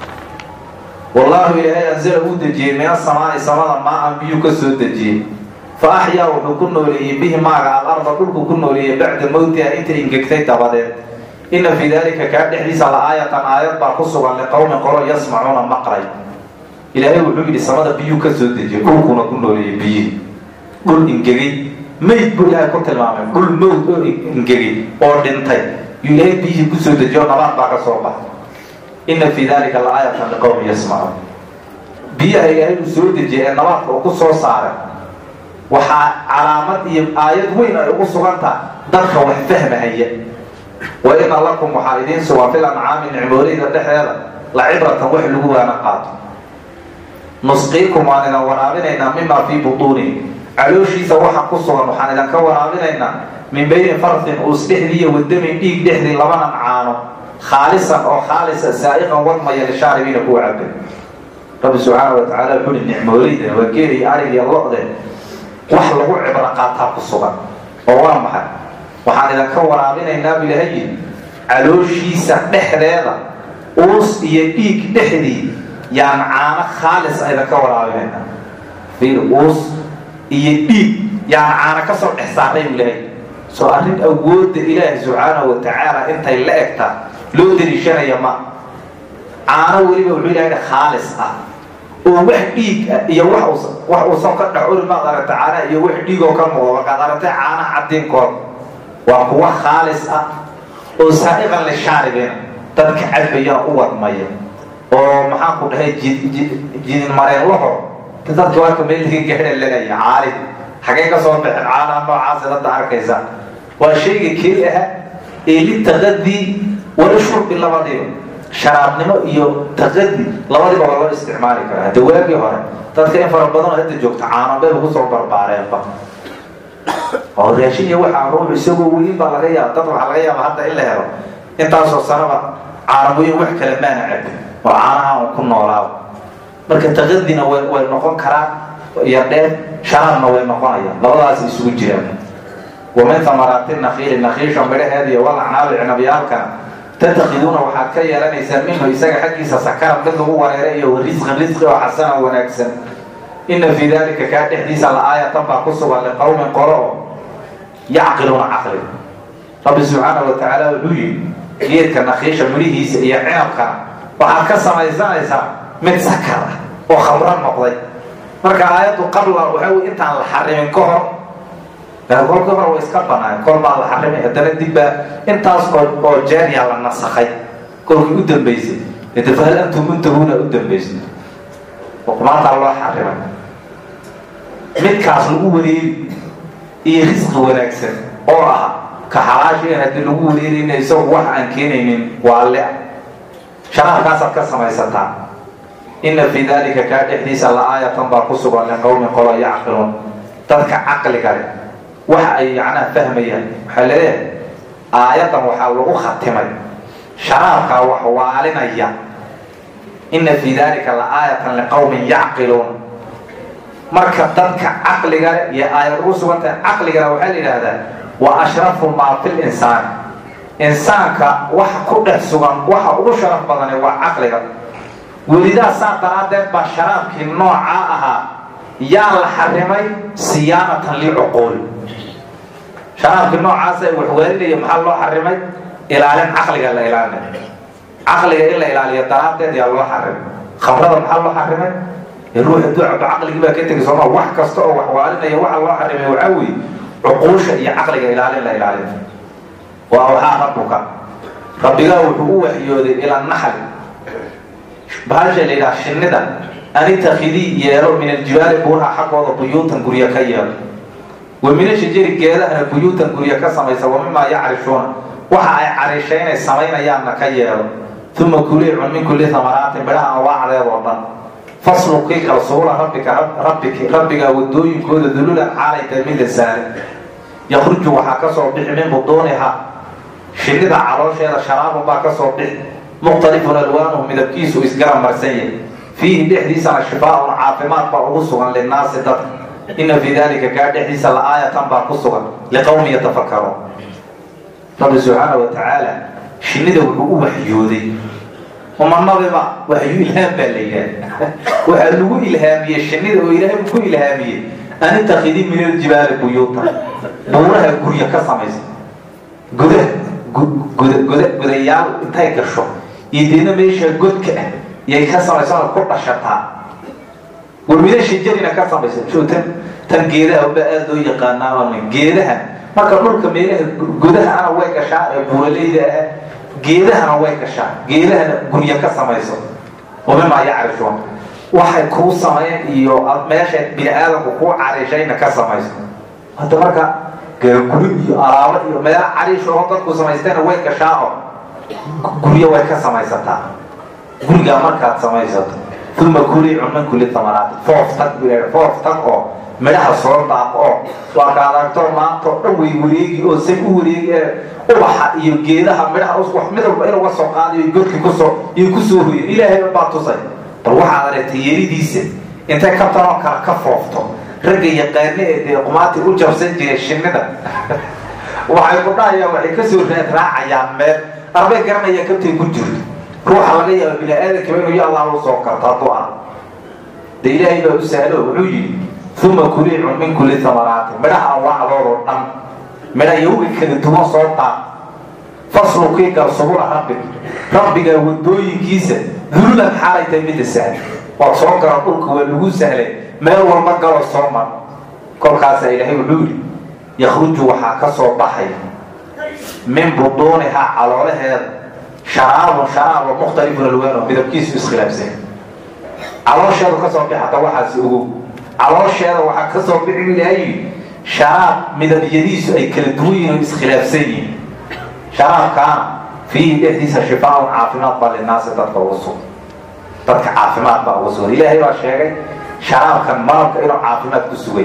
wallaahu ilaahay anzala uu dejiyey min asamaai samada maa-an biyuu ka soo dejiyey fa axyaa wuxuu ku nooleeyey bihi maaga alarda dhulku ku nooleeyey bacda mowtiha inta ingegtay dabadeed ina fii daalika kaa dhexdiisa la aayatan aayad baa ku sugan liqowmin qolo yasmacuuna maqlay ilaahay wuxuu yidhi samada biyuu ka soo dejiyey dhulkuna ku nooleeyey biyihii dhul ingegay mayd buu ilaahay ku tilmaamay dhul mowd oo ingegay oo dhintay yuu ilaahay biyihii kusoo dejiyo nabaad baa ka soo baxay ina fii dalika la aayatan liqowmi yasmacuun biyaha ilaahay uu soo dejiyay ee nabaadka uu ku soo saaray waxaa calaamad iyo aayad weyn ay ugu sugantaha dadka wax fahmahaya wa ina lakum waxaa idiin sugan fil ancaami nicmooleyda dhexdeeda la cibratan wax lagu waana qaato nusqiikum waan idin waraabinaynaa mimaa fii butuuni calooshiisa waxa ku sugan waxaan idinka waraabinaynaa min bayni farfin uus dhexdiiyo wadamin dhiig dhexdii labanan caano khaalisan oo khaalisa saa'iqan wadmaya lishaaribiina kuwa cabe rabbi subxaana wa tacala wuxuu uhi nicmooleyda waa geeliy arig iyo lo-de wax lagu cibro qaataa ku sugan oo waa maxay waxaan idinka waraabinaynaa bu ilaha yidhi calooshiisa dhexdeeda uus iyo dhiig dhexdii yaan caano khaalis idinka waraabinaynaa fiir uus iyo dhiig yaan caano ka soo dhex saaray bu ilahay soo arrin awoodda ilaahi subxaanahu wa tacaala intay la egtaa loo dariishanaya ma caano weliba wuxuu ilahay khaalis ah oo wax dhiig ah iyo wax wax uusan ka dhex uri maad aragtay caanaha iyo wax dhiigoo ka muuqda markaad aragtay caanaha caddiinkood waa kuwa khaalis ah oo saa'iqan lishaaribina dadka cadbayana u wadmaya oo maxaanku dhahay jidin mareenlaho dadka warka meel laga gaadha lagaya caali xagee ka soo baxeen caalaha noocaasa dadda arkaysa waa shayga keli aha ee litaqadii wala shurbi labadiiba sharaabnimo iyo taqadi labadiba waa loo isticmaali karaa hadda waagii hore dadka in fara badanoo hadda joogta caanabay lagu soo barbaareenba oo raashin iyo waxaa ruux isagoo weyn baa laga yaaba dad waxaa laga yaaba hadda in la helo intaasoo sanaba caanamoyin wax kale maana cabin oo caanaha un ku noolaaba marka taqadina way way noqon karaan iyo dheer sharaabna way noqonayaan labadaas isugu jiraan wamin amaraati nakiili nakiisha midhaheeda iyo walacnaabi cinabyaalkana tattakiduuna waxaad ka yeelanaysaa minhu isaga xaggiisa sakaran mid lagu wareeray iyo risqan risqi oo xasana wanaagsan ina fii dalika kaa dhexdiisa la-aayatan baa ku sugan liqowmin qolo oo yacqiluuna caqli rabbi subxaana wa tacaala wuxuu yidhi geedka nakiisha midhihiisa iyo cinabkana waxaad ka samaysanaysaa mid sakar ah oo khamro noqday marka aayaddu qabla waxa wey intaan la xarimin ka hor kolkii hore way iska banaan kol baa la xarimay haddana dibbaa intaas oo oo jeeryaa la nasakhay kolkii u dambaysay ede fahal antum muntahuuna u dambaysay maantaa loo xarimay midkaas lagu wareeri iyo risqi wanaagsan oo ah ka xalaashiin haddii lagu wareerayna isagu wax aan keenaynin waa le sharaabkaasaad ka samaysataa ina fii dalika kaa dhexdiisa la-aayatan baa ku sugan liqowmin qolo yacqiluun dadka caqliga leh waxa ay yacnaha fahmayaan waxaa leeyahay aayaddan waxaa lagu khatimay sharaabkaa wax waalinaya ina fii dalika la-aayatan liqowmin yacqiluun marka dadka caqliga leh iyo aayad ugu sugantahay caqligana waxaa la yidhaahdaa wa ashrafu maa fi linsaani insaanka waxa ku dhex sugan waxa ugu sharaf badane waa caqliga welidaa saa daraaddeed baa sharaabkii noocaa ahaa yaa la xarimay siyaanatan licuquul sharaabkii noocaasa waxwaalinaya maxaa loo xarimay ilaalin caqliga la ilaalinay caqliga in la ilaaliyo daraaddeed yaa loo xarimay khamrada maxaa loo xarimay ruux hadduu cabo caqligii baa ka tegay sooma wax kasta oo waxwaalinaya waxa loo xarimay waxaa weeye cuquusha iyo caqliga ilaalin la ilaalin waa waxaa rabbuka rabbigaa wuxuu u waxyooday ila naxli bahasha la yidhaha shinnida anitakidii yeelo min aljibaali buuraha xaggooda buyuutan guryo ka yeelo wa mina shajari geedahana buyuutan guryo ka samaysa wa mimaa yacrishuuna waxa ay carishaynay samaynayaanna ka yeelo uma kulii cun min kulli hamaraatin midhaha anwaacdeed oo dhan faslukii kalsuula rabbika rabbiki rabbigaa wadooyinkooda dululan xaalay tahay mid la saare yakruju waxaa ka soo bixi min buduuniha shinnida caloosheeda sharaabun baa ka soo bixi mukhtalifun alwaanuhu midabkiisu isgarab marsan yahay fiihi dhexdiisana shifaaun caafimaad baa ugu sugan linnaasi dadka ina fii dalika kaa dhexdiisa la-aayatan baa ku sugan liqowmi yatafakaruun rabbi subxaana wa tacaala shinnida wuxuu u waxyooday umanabiba waxyu ilhaam baa la yidhaha waxaa lagu ilhaamiyey shinnida oo ilaahay ku ilhaamiyey anitakidii min aljibaali buyuuta buuraha gurya ka samaysa gudaha guda gudayaal intay gasho iyo deedna meesha godka ah yay ka samaysana ku dhashataa warmida shajarina ka samaysa tan tan geedaha baa aada loo yaqaanaa geedaha marka dhulka meelaha godahana way gashaa ee buuraleyda ah geedahana way gashaa geedahana gurya ka samayso wamimaa yacrishuun waxay kuu sameyn iyo meesha bini aadamku kuu carishayna ka samayso hadda marka guri iyo alaabo iyo meela cariishoo dadku samaystayna way gashaa oo guryo way ka samaysataa gurigaa markaad samaysato uma kulii cun min kulli tamaraati foof tag foof tag oo midhaha soo daaq oo waa ka adagto maanta oo dhan way wareegi oo say u wareegi ee ubaxa iyo geedaha midhaha wax mid walba in uga soo qaadayo godki kusoo iyo kusoo hoyo ilaahay baa tusay bal waxaad aragtay yeridiisa intay kabtanoo kale ka foofto ragga yaqaane ee dee qumaati u jabsan jiray shinnida waxay ku dhahayaan waxay kasoo raad raacayaan meel arbay garanayaan kabtay ku jirto ruuxa laga yaaba bini aadamkaba inuu ya allah u soo karto hadduu arko de ilaahay baa u sahlo wuxuu yidhi uma kulii cun min kulli tamaraati midhaha anwaacdoodoo dhan midha yawga kala duwan soo daaq faslukii gal subula rabbig rabbigaa wadooyinkiisa dululan xaalay tahay midda sahl waad soo gala dhulka waa lagu sahlay meel walba galo soo mar kolkaasaa ilaahay wuxuu yidhi yakhruju waxaa ka soo baxay min buduunihaa caloolaheeda sharaabun sharaabo mukhtalifun alwaano midabkiisu iskhilaafsan caloosheedu kasoo bix hata waxaas ogow caloosheeda waxaa kasoo bixi ilaayi sharaab midabyadiisu ay kala duwan yihin oo iskhilaafsan yihin sharaabkaana fiihi dhexdiisa shifaaun caafimaad baa linaasi dadka ugu sugan dadka caafimaad baa ugu sugan ilaahay baa sheegay sharaabkan malabka inuu caafimaad ku sugay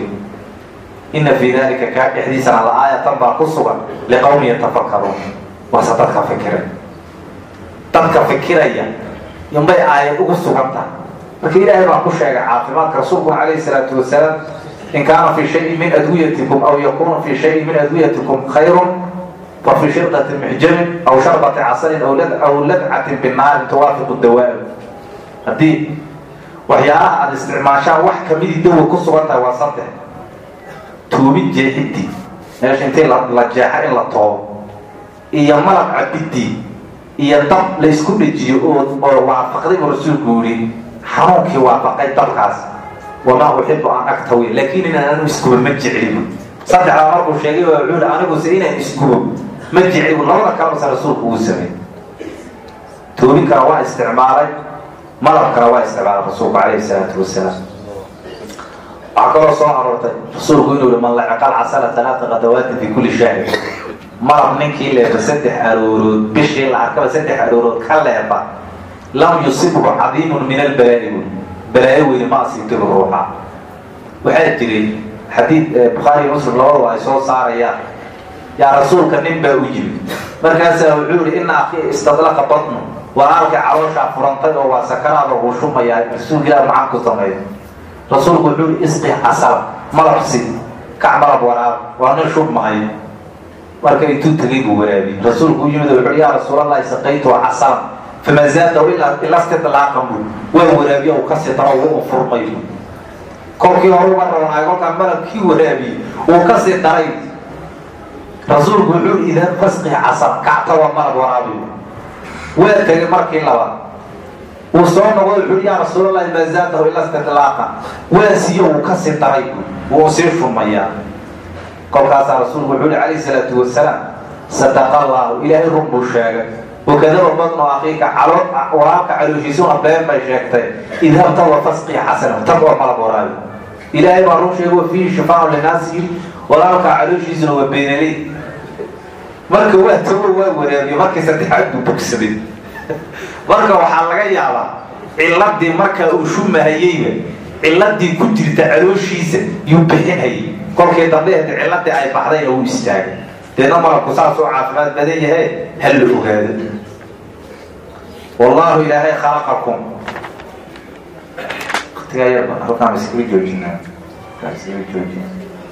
ina fii dalika kaa dhexdiisana la-aayatan baa ku sugan liqowmi yatafakaruun waase dadka fikiray dadka fikiraya inbay aayad ugu sugan tahay marka ilaahay baa ku sheegay caafimaadka rasuulku calayhi salaatu wasalaam in kaana fii shayin min adwiyatikum aw yakuna fii shayin min adwiyatikum khayrun fa fii shirqati mixjamin aw sharbati casalin aw ladcatin binaarin tuwaafiqu dawaa haddii waxyaalaha aada isticmaashaan wax kamidii dawa ku sugan tahay waa saddex tuubid jeexidii meesha intii la jeexa in la toobo iyo malab cabidii iyo dab la isku dhejiyo oo waafaqday buu rasuulku yidhi xanuunkii waafaqay dabkaas wamaa uxibu an agtawi laakiin inaan anu iskubo ma jeclibu saddexdaa markuu sheegay waa wuxuu aniguse inaan iskubo ma jeclibu labada kalebase rasuulku uu sameey toobinkana waa isticmaalay malabkana waa isticmaalay rasuulku calayhi salaatu wasalaam waxaa kaloo soo aroortay rasuulku inuu yihi man lacaqal casala talaata qadawaatin fi kulli shahri malab ninkii leefa saddex aroorood bishii la arkaba saddex aroorood ka leefa lam yusibhu cadiimun min albalaa'i buy balaayo weyni ma asiibtibu ruuxa waxaa jiray xadiid bukhaari muslim labadaba ay soo saarayaan yaa rasuulka nin baa u yimid markaasaa wuxuu yihi ina akii istadlaqa batnu walaalkay calooshaa furantay oo waa sakaraada uu shumayaa rasuulka ilah maxaan ku sameeyo rasuulku wuxuu yihi isqi casala malabsi kac malab waraab waa nin shubmahayo marka intuu tegay buu waraabiyey rasuulku u yimid wuxuu yaa rasuulallahi saqaytu casalan fama zaadahu ila stidlaaqan bu waa waraabiye uu kasii daro uu furmay bu kolkii hore uga roonaayo kolkaa malabkii waraabiyey uu kasii daray rasuulku wuxuu i idan fasqi casal kacta waa malab waraabi waa tegay markii labaad uu soo noqdo wuxuu yaa rasuulallahi maa zaadahu ila stidlaaqan waa siiye uu kasii daray bu wuu sii shumayaa kolkaasaa rasuulku wuxuu hi calayhi salaatu wasalaam sadaqa allaahu ilaahay run buu sheegay wakadaba badnu akiika calood walaalka calooshiisuna been bay sheegtay idhabta wa fasqii xasana tag waa malab waraabi ilaahay baa run sheegay wa fiihi shifaaun linaasi yiri walaalka calooshiisuna waa beenaley marka waa tago waa waraabiye markii saddexaad buu bogsaday marka waxaa laga yaabaa ciladii markaa uu shumahayeyba ciladii ku jirta calooshiisa yuu bixinhayay kolkii dambe ciladii ay baxdayna uu istaagay deedna malabku saas oo caafimaad badan yahay ha la ogaado wallaahu ilaahay khalaqakum waqtigaa yarba halkaan iskaga joojinaa iskaga joojina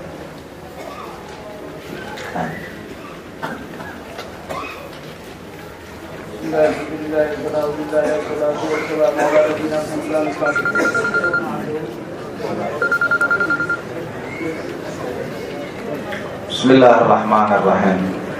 bismi illaahi araxmaan araxiim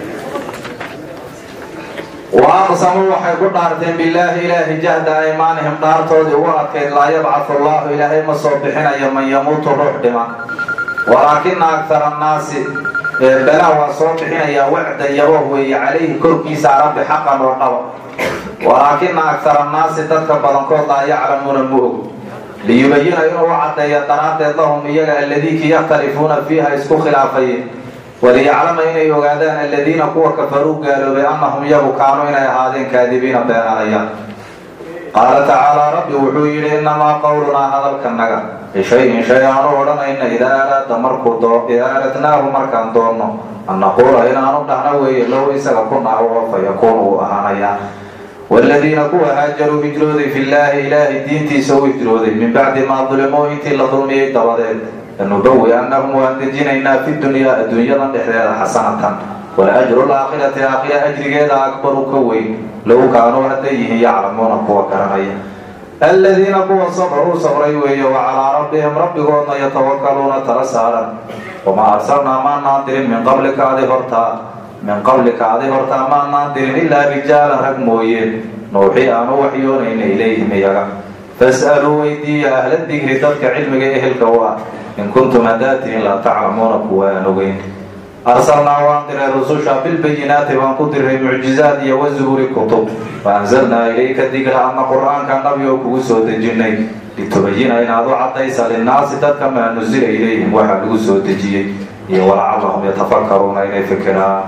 waaqsamuu waxay ku dhaarteen bilaahi ilaahi jahda aymaanihim dhaartoodii ugu adkayd laa yabcathu allahu ilaahay ma soo bixinayo man yamuutu ruux dhima walaakina aktara annaasi balaa waa soo bixinayaa wacdan yaboh weeye calayhi korkiisa rabbi xaqan oo dhaba walaakina aktara annaasi dadka badankood laa yaclamuuna ma og liyubayina inuu u caddeeyo daraaddeed lahum iyaga alladiikii yakhtalifuuna fiiha isku khilaafayeen waliyaclama inay ogaadaan aladiina kuwa kafaruu gaaloobay annahum yagu kaanuu inay ahaadeen kaadibiina beenalayaan qaala tacaalaa rabbi wuxuu yidhi innamaa qowlunaa hadalkanaga lishayin shay aanu odhanayna idaa araada markuu idaa aradnaahu markaan doonno an naquula inaanu dhahno weeye low isaga ku naho oo fa yakuunu uu ahaanayaa waaladiina kuwa haajaruu hijrooday fillaahi ilaahay diintiisa u hijrooday min bacdi maa dulimuu intii la dulmiyey dabadeed lanubawi annahum waan dejinaynaa fi dunyaa adduunyadan dhexdeeda xasanatan walajru laakhirati aakhira ajrigeeda akbaru ka weyn low kaanuu hadday yihiin yaclamuuna kuwa garanaya aladiina kuwa sabruu sabray weeye wa calaa rabbihim rabbigoodna yatawakaluuna tala saaran wamaa arsalnaa maanaan dirin min qablika adi hortaa min qablika adi hortaa maanaan dirin ilaa rijaalan rag mooyeen nuuxii aanu waxyoonayna ilayhim iyaga fas'aluu weydiiya ahla digri dadka cilmiga ehelka u ah in kuntum haddaad tihin laa taclamuuna kuwa aan ogeyn arsalnaa waan diray rususha bilbayinaati baan ku diray mucjizaad iyo wazuburi kutub faanzalnaa ilayka dikra adna qur-aanka nabi oo kugu soo dejinay litubayina inaad u caddaysa linnaasi dadka maa nusila ilayhim waxaa lagu soo dejiyey iyo walacallahum yatafakaruuna inay fikiraan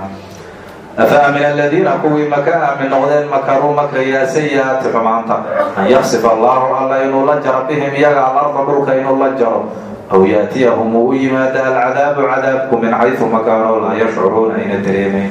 afaamina aladiina kuwii maka aamin noqdeen makaruu makrayaa sayi-aati xumaanta an yaksifa allahu alla inuu la jaro bihim iyaga alarda dhulka inuu la jaro aw yaatiyahum uu u yimaada alcadaabu cadaabku min xaysu makaanoo laa yashcuruuna ayna dareemaynin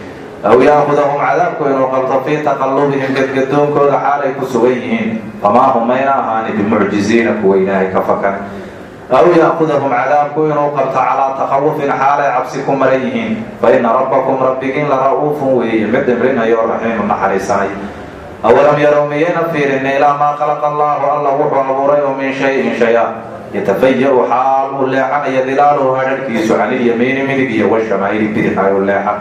aw yaakudahum cadaabku inuu qalto fii taqallubihim gadgadoonkooda xaalay ku sugan yihiin famaa hum mayna ahaani bimucjiziina kuwa ilaahay ka fakan aw yaakudahum cadaabku inuu qabto calaa takhawufin xaalay cabsi ku maran yihiin fa ina rabbakum rabbigiin la ra-uufun weeye mid dhimrinayo raxiimu naxariisanay awalam yarow miyayna fiirin ilaa maa khalaqa allaahu alla wuxuu abuuray oo min shayin shay-a yatafayaru xaal uu leexanayo dilaaluhu hadharhkiisu canilyamiini midig iyo washamaa'ili bidix ay u leexan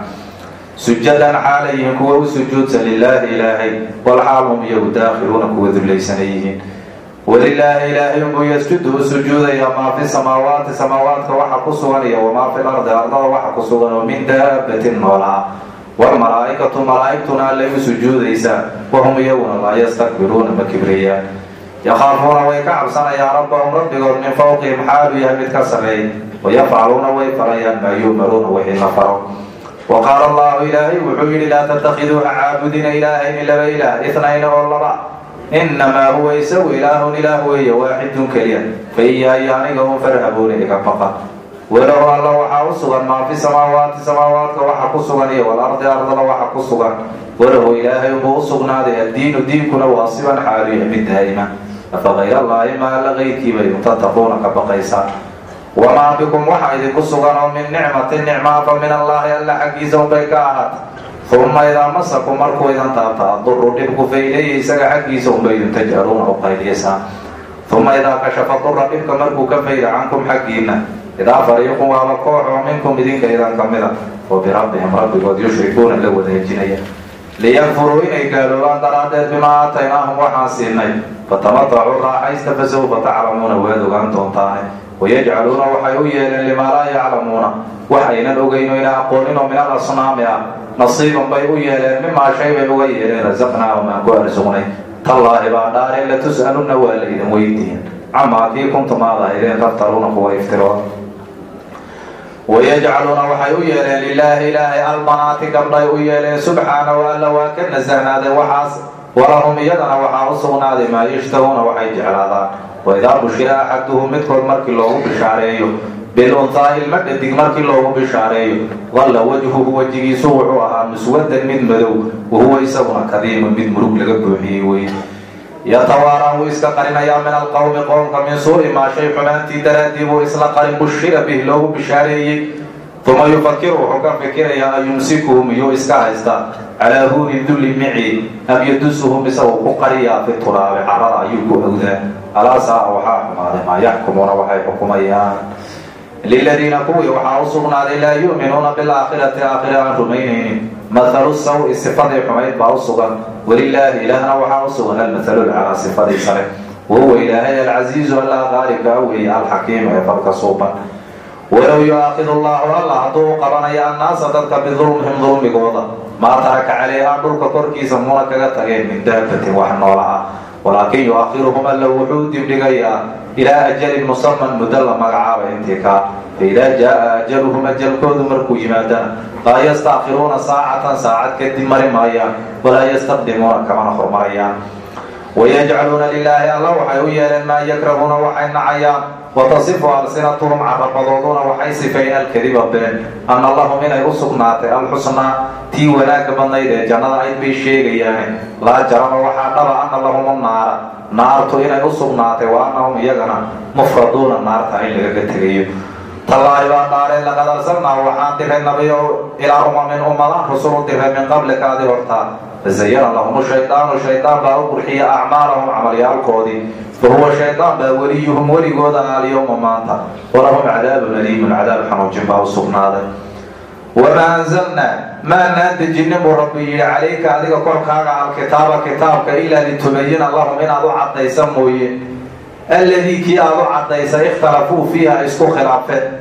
sujadan xaalayihiin kuwa u sujuudsan lilaahi ilaahay walxaal hum iyagu daakhiluuna kuwa dullaysanay yihiin walilaahi ilaahay unbuu yasjudu u sujuudayaa maa fi samaawaati samaawaadka waxa ku sugan iyo wamaa fi lardi ardada waxa ku sugan oo min daabatin noolaa walmalaa'ikatu malaa'igtuna allay u sujuudaysaa wahum iyaguna laa yastakbiruuna ma kibriyaan yakhaafuuna way ka cabsanayaan rabbahum rabbigood min fawqihim xaalu yahay mid ka sarreey wayafcaluuna way farayaan maa yu'maruuna wixii la faro wa qaala allahu ilaahay wuxuu yidhi laa tattakiduuha caabudina ilaahayni laba ilaah itnayni oo laba inamaa huwa isagu ilaahun ilaah weeye waaxidun keliya fa iyaayo aniga un farhabuuna iga baqa walow alla waxaa u sugan maa fi samaawaati samaawaadka waxa ku sugan iyo walardi ardada waxa ku sugan walahu ilaahay unbuu u sugnaaday addiinu diinkuna waa siban xaaliya mid daa'ima afa kayr allaahi ma alla keyrkiiba idin tattaquuna ka baqaysaan wamaa bikum waxa idinku sugan oo min nicmatin nicmaa fa min allaahi alla xaggiisa unbay ka ahaat uma idaa masakum markuu idin taabta aduru dhibku fa ilayhi isaga xaggiisa unba idin tajcaluuna u qayliyaysaan uma idaa kashafa dura dhibka markuu ka fayda cankum xaggiinna idaa fariiqun waaba koox oo minkum idinka idan ka mida oo birabbihim rabbigood yushrikuuna la wadaajinaya liyakfuruu inay gaaloobaan daraaddeed bimaa aataynaahum waxaan siinay fatamatacuu raaxaysta fasawfa taclamuuna waad ogaan doontaane wayajcaluuna waxay u yeeleen limaa laa yaclamuuna wax aynan ogeyn o ina aqooninoo min al asnaami ah nasiiban bay u yeeleen mimaa shay bay uga yeeleen rasaqnaahum aan ku arsugnay tallaahi baa dhaareen latus'alunna waa la idin weydiin camaa kii kuntum aad ahaydeen taftaruuna kuwa iftirooda wayajcaluuna waxay u yeeleen lilaahi ilaahay albanaati gabdhay u yeeleen subxaanahu alla waa ka nasahnaaday waxaas walahum iyadana waxaa u sugnaaday maa yashtahuuna waxay jeclaadaan waidaa bushira axaduhum midkood markii loogu bishaareeyo bilunhaa ilma dhadig markii loogu bishaareeyo dalla wajhuhu wejigiisu wuxuu ahaa muswadan mid madow wahuwa isaguna kadiimun mid murug laga buuxiyey wey yatawaara wuu iska qarinayaa min alqowmi qoomka min suuri maa shay xumaantii daraaddii buu isla qarin bushira bih loogu bishaareeyey uma yufakiru wuxuu ka fikirayaa an yumsikuhu miyuu iska haystaa calaa huuni dulli mici am yadusuhum isagoo ku qariyaa fi turaabi carada ayuu ku awdaa alaa saa waxaa xumaaday maa yaxkumuuna waxay xukumayaan liladiina kuwii waxaa u sugnaaday laa yu'minuuna bilaakhirati aakhira aan rumaynaynin mathalu sawi sifadii xumayd baa u sugan walilaahi ilaahna waxaa u sugan almathalu lcalaa sifadii sare wahuwa ilaahay alcasiizu allaa qaalibka weeye alxakiim ee falka suuban walow yu-aakidu allahu alla hadduu u qabanayo annaasa dadka bidulmihim dulmigooda maa taraka calayhaa dhulka korkiisa muuna kaga tageen min daabatin wax noola ah walaakin yu-akhiruhum alla wuxuu dibdhigayaa ilaa ajalin musaman muddo la magacaaba intii kaa faidaa jaa ajaluhum ajalkoodu markuu yimaadana laa yastaakhiruuna saacatan saacad kadib mari maayaan walaa yastaqdimuuna kamana hormarayaan wayajcaluuna lilaahi alla waxay u yeeleen maa yakrahuuna waxay nacayaan watasifu alsinatuhum carabadooduna waxay sifeen alkadiba been anna lahum inay u sugnaatay alxusnaa tii wanaagga badnayd ee jannada ayd bay sheegayaane laa jarama waxaa dhaba anna lahum naara naartu inay u sugnaatay wa annahum iyagana mufraduuna naarta in lagaga tegayo tallaahi baa dhaareen laqad arsalnaa waxaan diray nabiyo ilaa umamin ummadaan rusul u diray min qablikaadi hortaa fazayana lahum shaydaanu shaydaan baa u qurxiya acmaalahum camalyaalkoodii fa huwa shaydaan baa weliyuhum weligooda alyowma maanta walahum cadaabun aliimun cadaab xanuujin baa u sugnaaday wamaa anzalnaa maanaan dejinin buu rabbi yidhi calayka adiga korkaaga alkitaaba kitaabka ilaa litubayina lahum inaad u caddaysa mooye alladii kii aad u caddaysay ikhtalafuu fiiha isku khilaafeen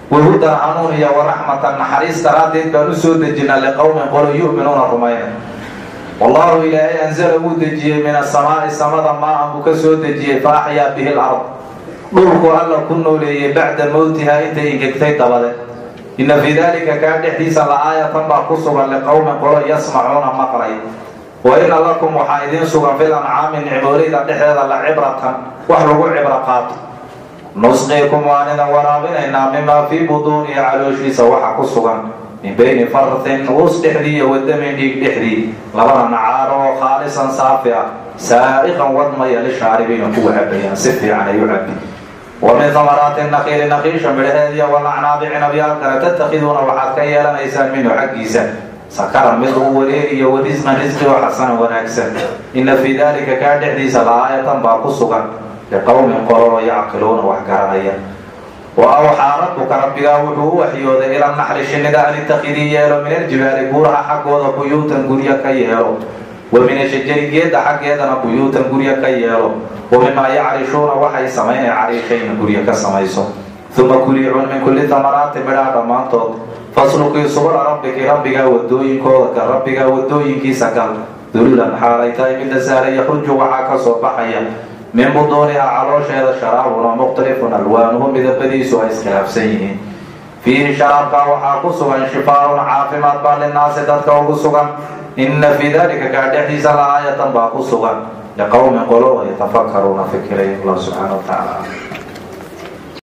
wahudan hanuun iyo waraxmatan naxariis daraaddeed baan u soo dejinaa liqowmin qolo yu'minuuna rumayna wallahu ilaahay anzala wuu dejiyey min asamaa'i samada maa-an buu ka soo dejiyey fa axyaa bihi lard dhulku alla ku nooleeyey bacda mowtihaa intay ingegtay dabade inna fii dalika kaa dhexdiisa la-aayatan baa ku sugan liqowmin qolo yasmacuuna maqlay wa ina lakum waxaa idiin sugan fil ancaami nicmoolayda dhexdeeda la cibratan wax lagu cibro qaato nusqiikum waan idan waraabinaynaa mimaa fii buduunihi calooshiisa waxa ku sugan min bayni farthin uus dhexdii iyo wadamin dhiig dhexdii labada nacaaro oo khaalisan saafi ah saa'iqan wadmaya lishaaribiina kuwa cabayaan si fiican ay u cabi wa min hamaraati naqiili naqiisha midhaheediya walacnaabi cinabyaalkana tatakhiduuna waxaad ka yeelanaysaan minhu xaggiisa sakaran mid uu wareeriyo wa risqan risqi oo xasanan wanaagsan inna fii dalika kaa dhexdiisa la-aayatan baa ku sugan liqowmin qololo yacqiluuna wax garanaya wa awxaa rabbuka rabbigaa wuxuu u waxyooday ila naxri shinnida an itakidii yeelo min aljibaali buuraha xaggooda buyuutan guryo ka yeelo wa min ashajari geedda xaggeedana buyuutan guryo ka yeelo wa mimaa yacrishuuna waxay samaynay cariishayna guryo ka samayso uma kuliicun min kulli tamaraati midhaha dhammaantood faslukii subula rabbiki rabbigaa wadooyinkooda ka rabbigaa wadooyinkiisa gal dululan xaalay tahay midda sahla yakhruju waxaa ka soo baxaya min buduunihaa caloosheeda sharaabuna mukhtalifun alwaanuhu midabadiisu ay iskhilaafsan yihiin fiihi sharaabkaa waxaa ku sugan shifaaun caafimaad baa linaasi dadka ugu sugan inna fii dalika kaa dhexdiisa la aayatan baa ku sugan liqowmin qolo yatafakaruuna fikirayn allah subxaana wa tacaala